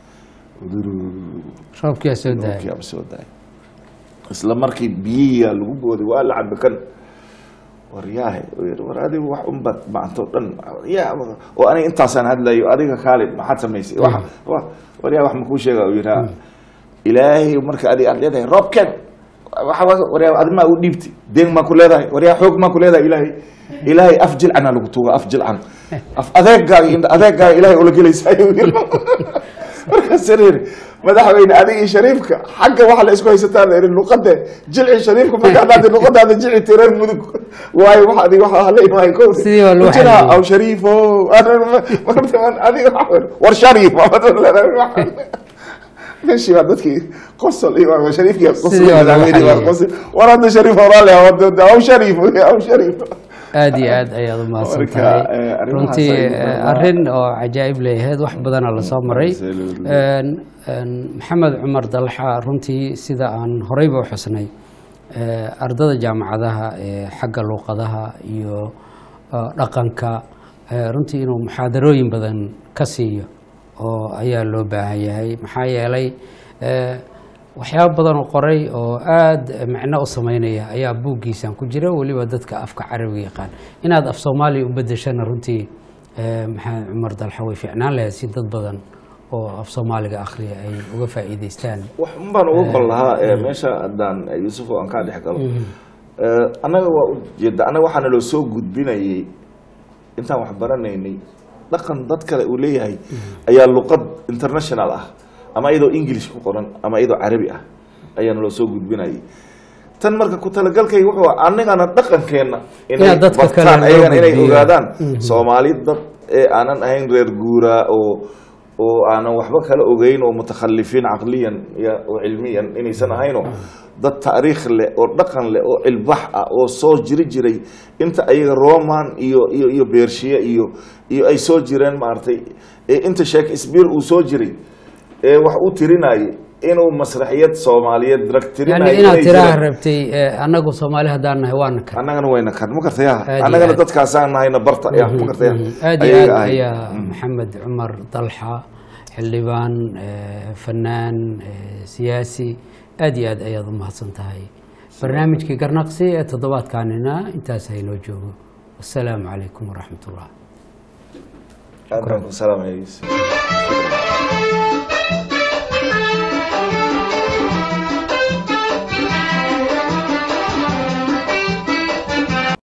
roobkiyaa soo daayay roobkiyaaba soo daay isla markii biyihiyaa lagu booday waa la cabi kan war yaahe uu yihi war adigu wax unbaad maanto dhan ya oo aniga intaasaan hadlayo adiga kaalid maxaad samaysay wa wa- war yaa wax makuu sheega uu yihi ilaahay marka adiga aad leedahay roobken waxa wa- war yaa adi maa u dhiibti deen maa ku leedahay war yaa xoog maa ku leedahay ilaahay ilaahay af jilcanaa lagu tuuga af jilcan af adeegaaga indha adeegaaga ilaahay ula gelaysa ayuu yiri markaasaan yidhi madaxweyne adigii shariifka xagga waxa la isku haysataa la yidhi luqade jilci shariifka markaa dhaadi luqadaada jilci tireer mudug waayo wax adiga waxa hala imaay ko Sidii waa loo jiraa xaliyey. aw shariifo adiga waxa weeye, war shariif meeshii baa dadkii qosol iyo waa shariifkii qosol Sidii waa loo madaxweyne baa xaliyey. qosol war hadda shariif horaale aw shariif aw shariif aad iyo aad ayaad umahadsan Marka, tahay eh, arrimahaas runtii ay eh, muhiim arrin oo cajaa'ib leeyahayd wax badana lasoo maray Absolutely. Een, een, maxamed cumar dalxa runtii sida aan horeyba u xusnay eh, ardada jaamacadaha ee xagga luuqadaha iyo eh, dhaqanka eh, runtii inuu muxaadarooyin badan ka siiyo oo ayaa loo baahan yahay maxaa yeelay eh, waxyaabo badan oo qoray oo aada macno u sameynaya ayaa buuggiisan ku jira weliba dadka afka carabiga yaqaan inaad af soomaaliya u bedeshana runtii eh, maxamed cumar dalxa way fiicnaan lahayd si dad badan oo af soomaaliga akhriya ay uga faa'iidaystaan wax un baan uga qol lahaa ee meesha haddaan yuusuf oo aan kaa dhex galo Eh, annaga waa ujeeda annaga waxaana loo soo gudbinayay intaan wax baranaynay dhaqan dad kale uu leeyahay ayaa luqad international ah ama iyadoo english ku qoran ama iyadoo carabi ah ayaana loo soo gudbinayay tan marka ku talagalkayga wuxuu ah annagana dhaqankeenna inay Inaad dadka kale bartaan loo ayagana inay gudbiyo. ogaadaan soomaali dad ee aanan ahayn reer guuraa oo oo aanan waxba kala ogeyn oo mutakhalifiin caqliyan iyo oo cilmiyan inaysan ahayno dad taariikh leh oo dhaqan leh oo cilbax ah oo soo jiri jiray inta ayaga roman iyo iyo iyo beershiye iyo iyo ay soo jireen maaragtay ee inta shakespeare uu soo jiray ee wax u tirinayay inuu masraxiyad soomaaliyeed drag yani tirinayo inaad inay tiraha jireen. rabtay eh, annagu soomaali haddaan nahay waana kan annagana wayna kan ma kartaya Aad iyo annagana aad. dadkaasaan nahayna barta ya ma kartaya aad iyo aad Ayaga ahay. ayaa maxamed cumar dalxa xildhibaan eh, fanaan eh, siyaasi aad iyo aad ayaad u mahadsan tahay barnaamijkii garnaqsi ee toddobaadkaanina intaas haynoo joogo wasalaamu calaykum waraxmat ullah aad baan ku salaamaya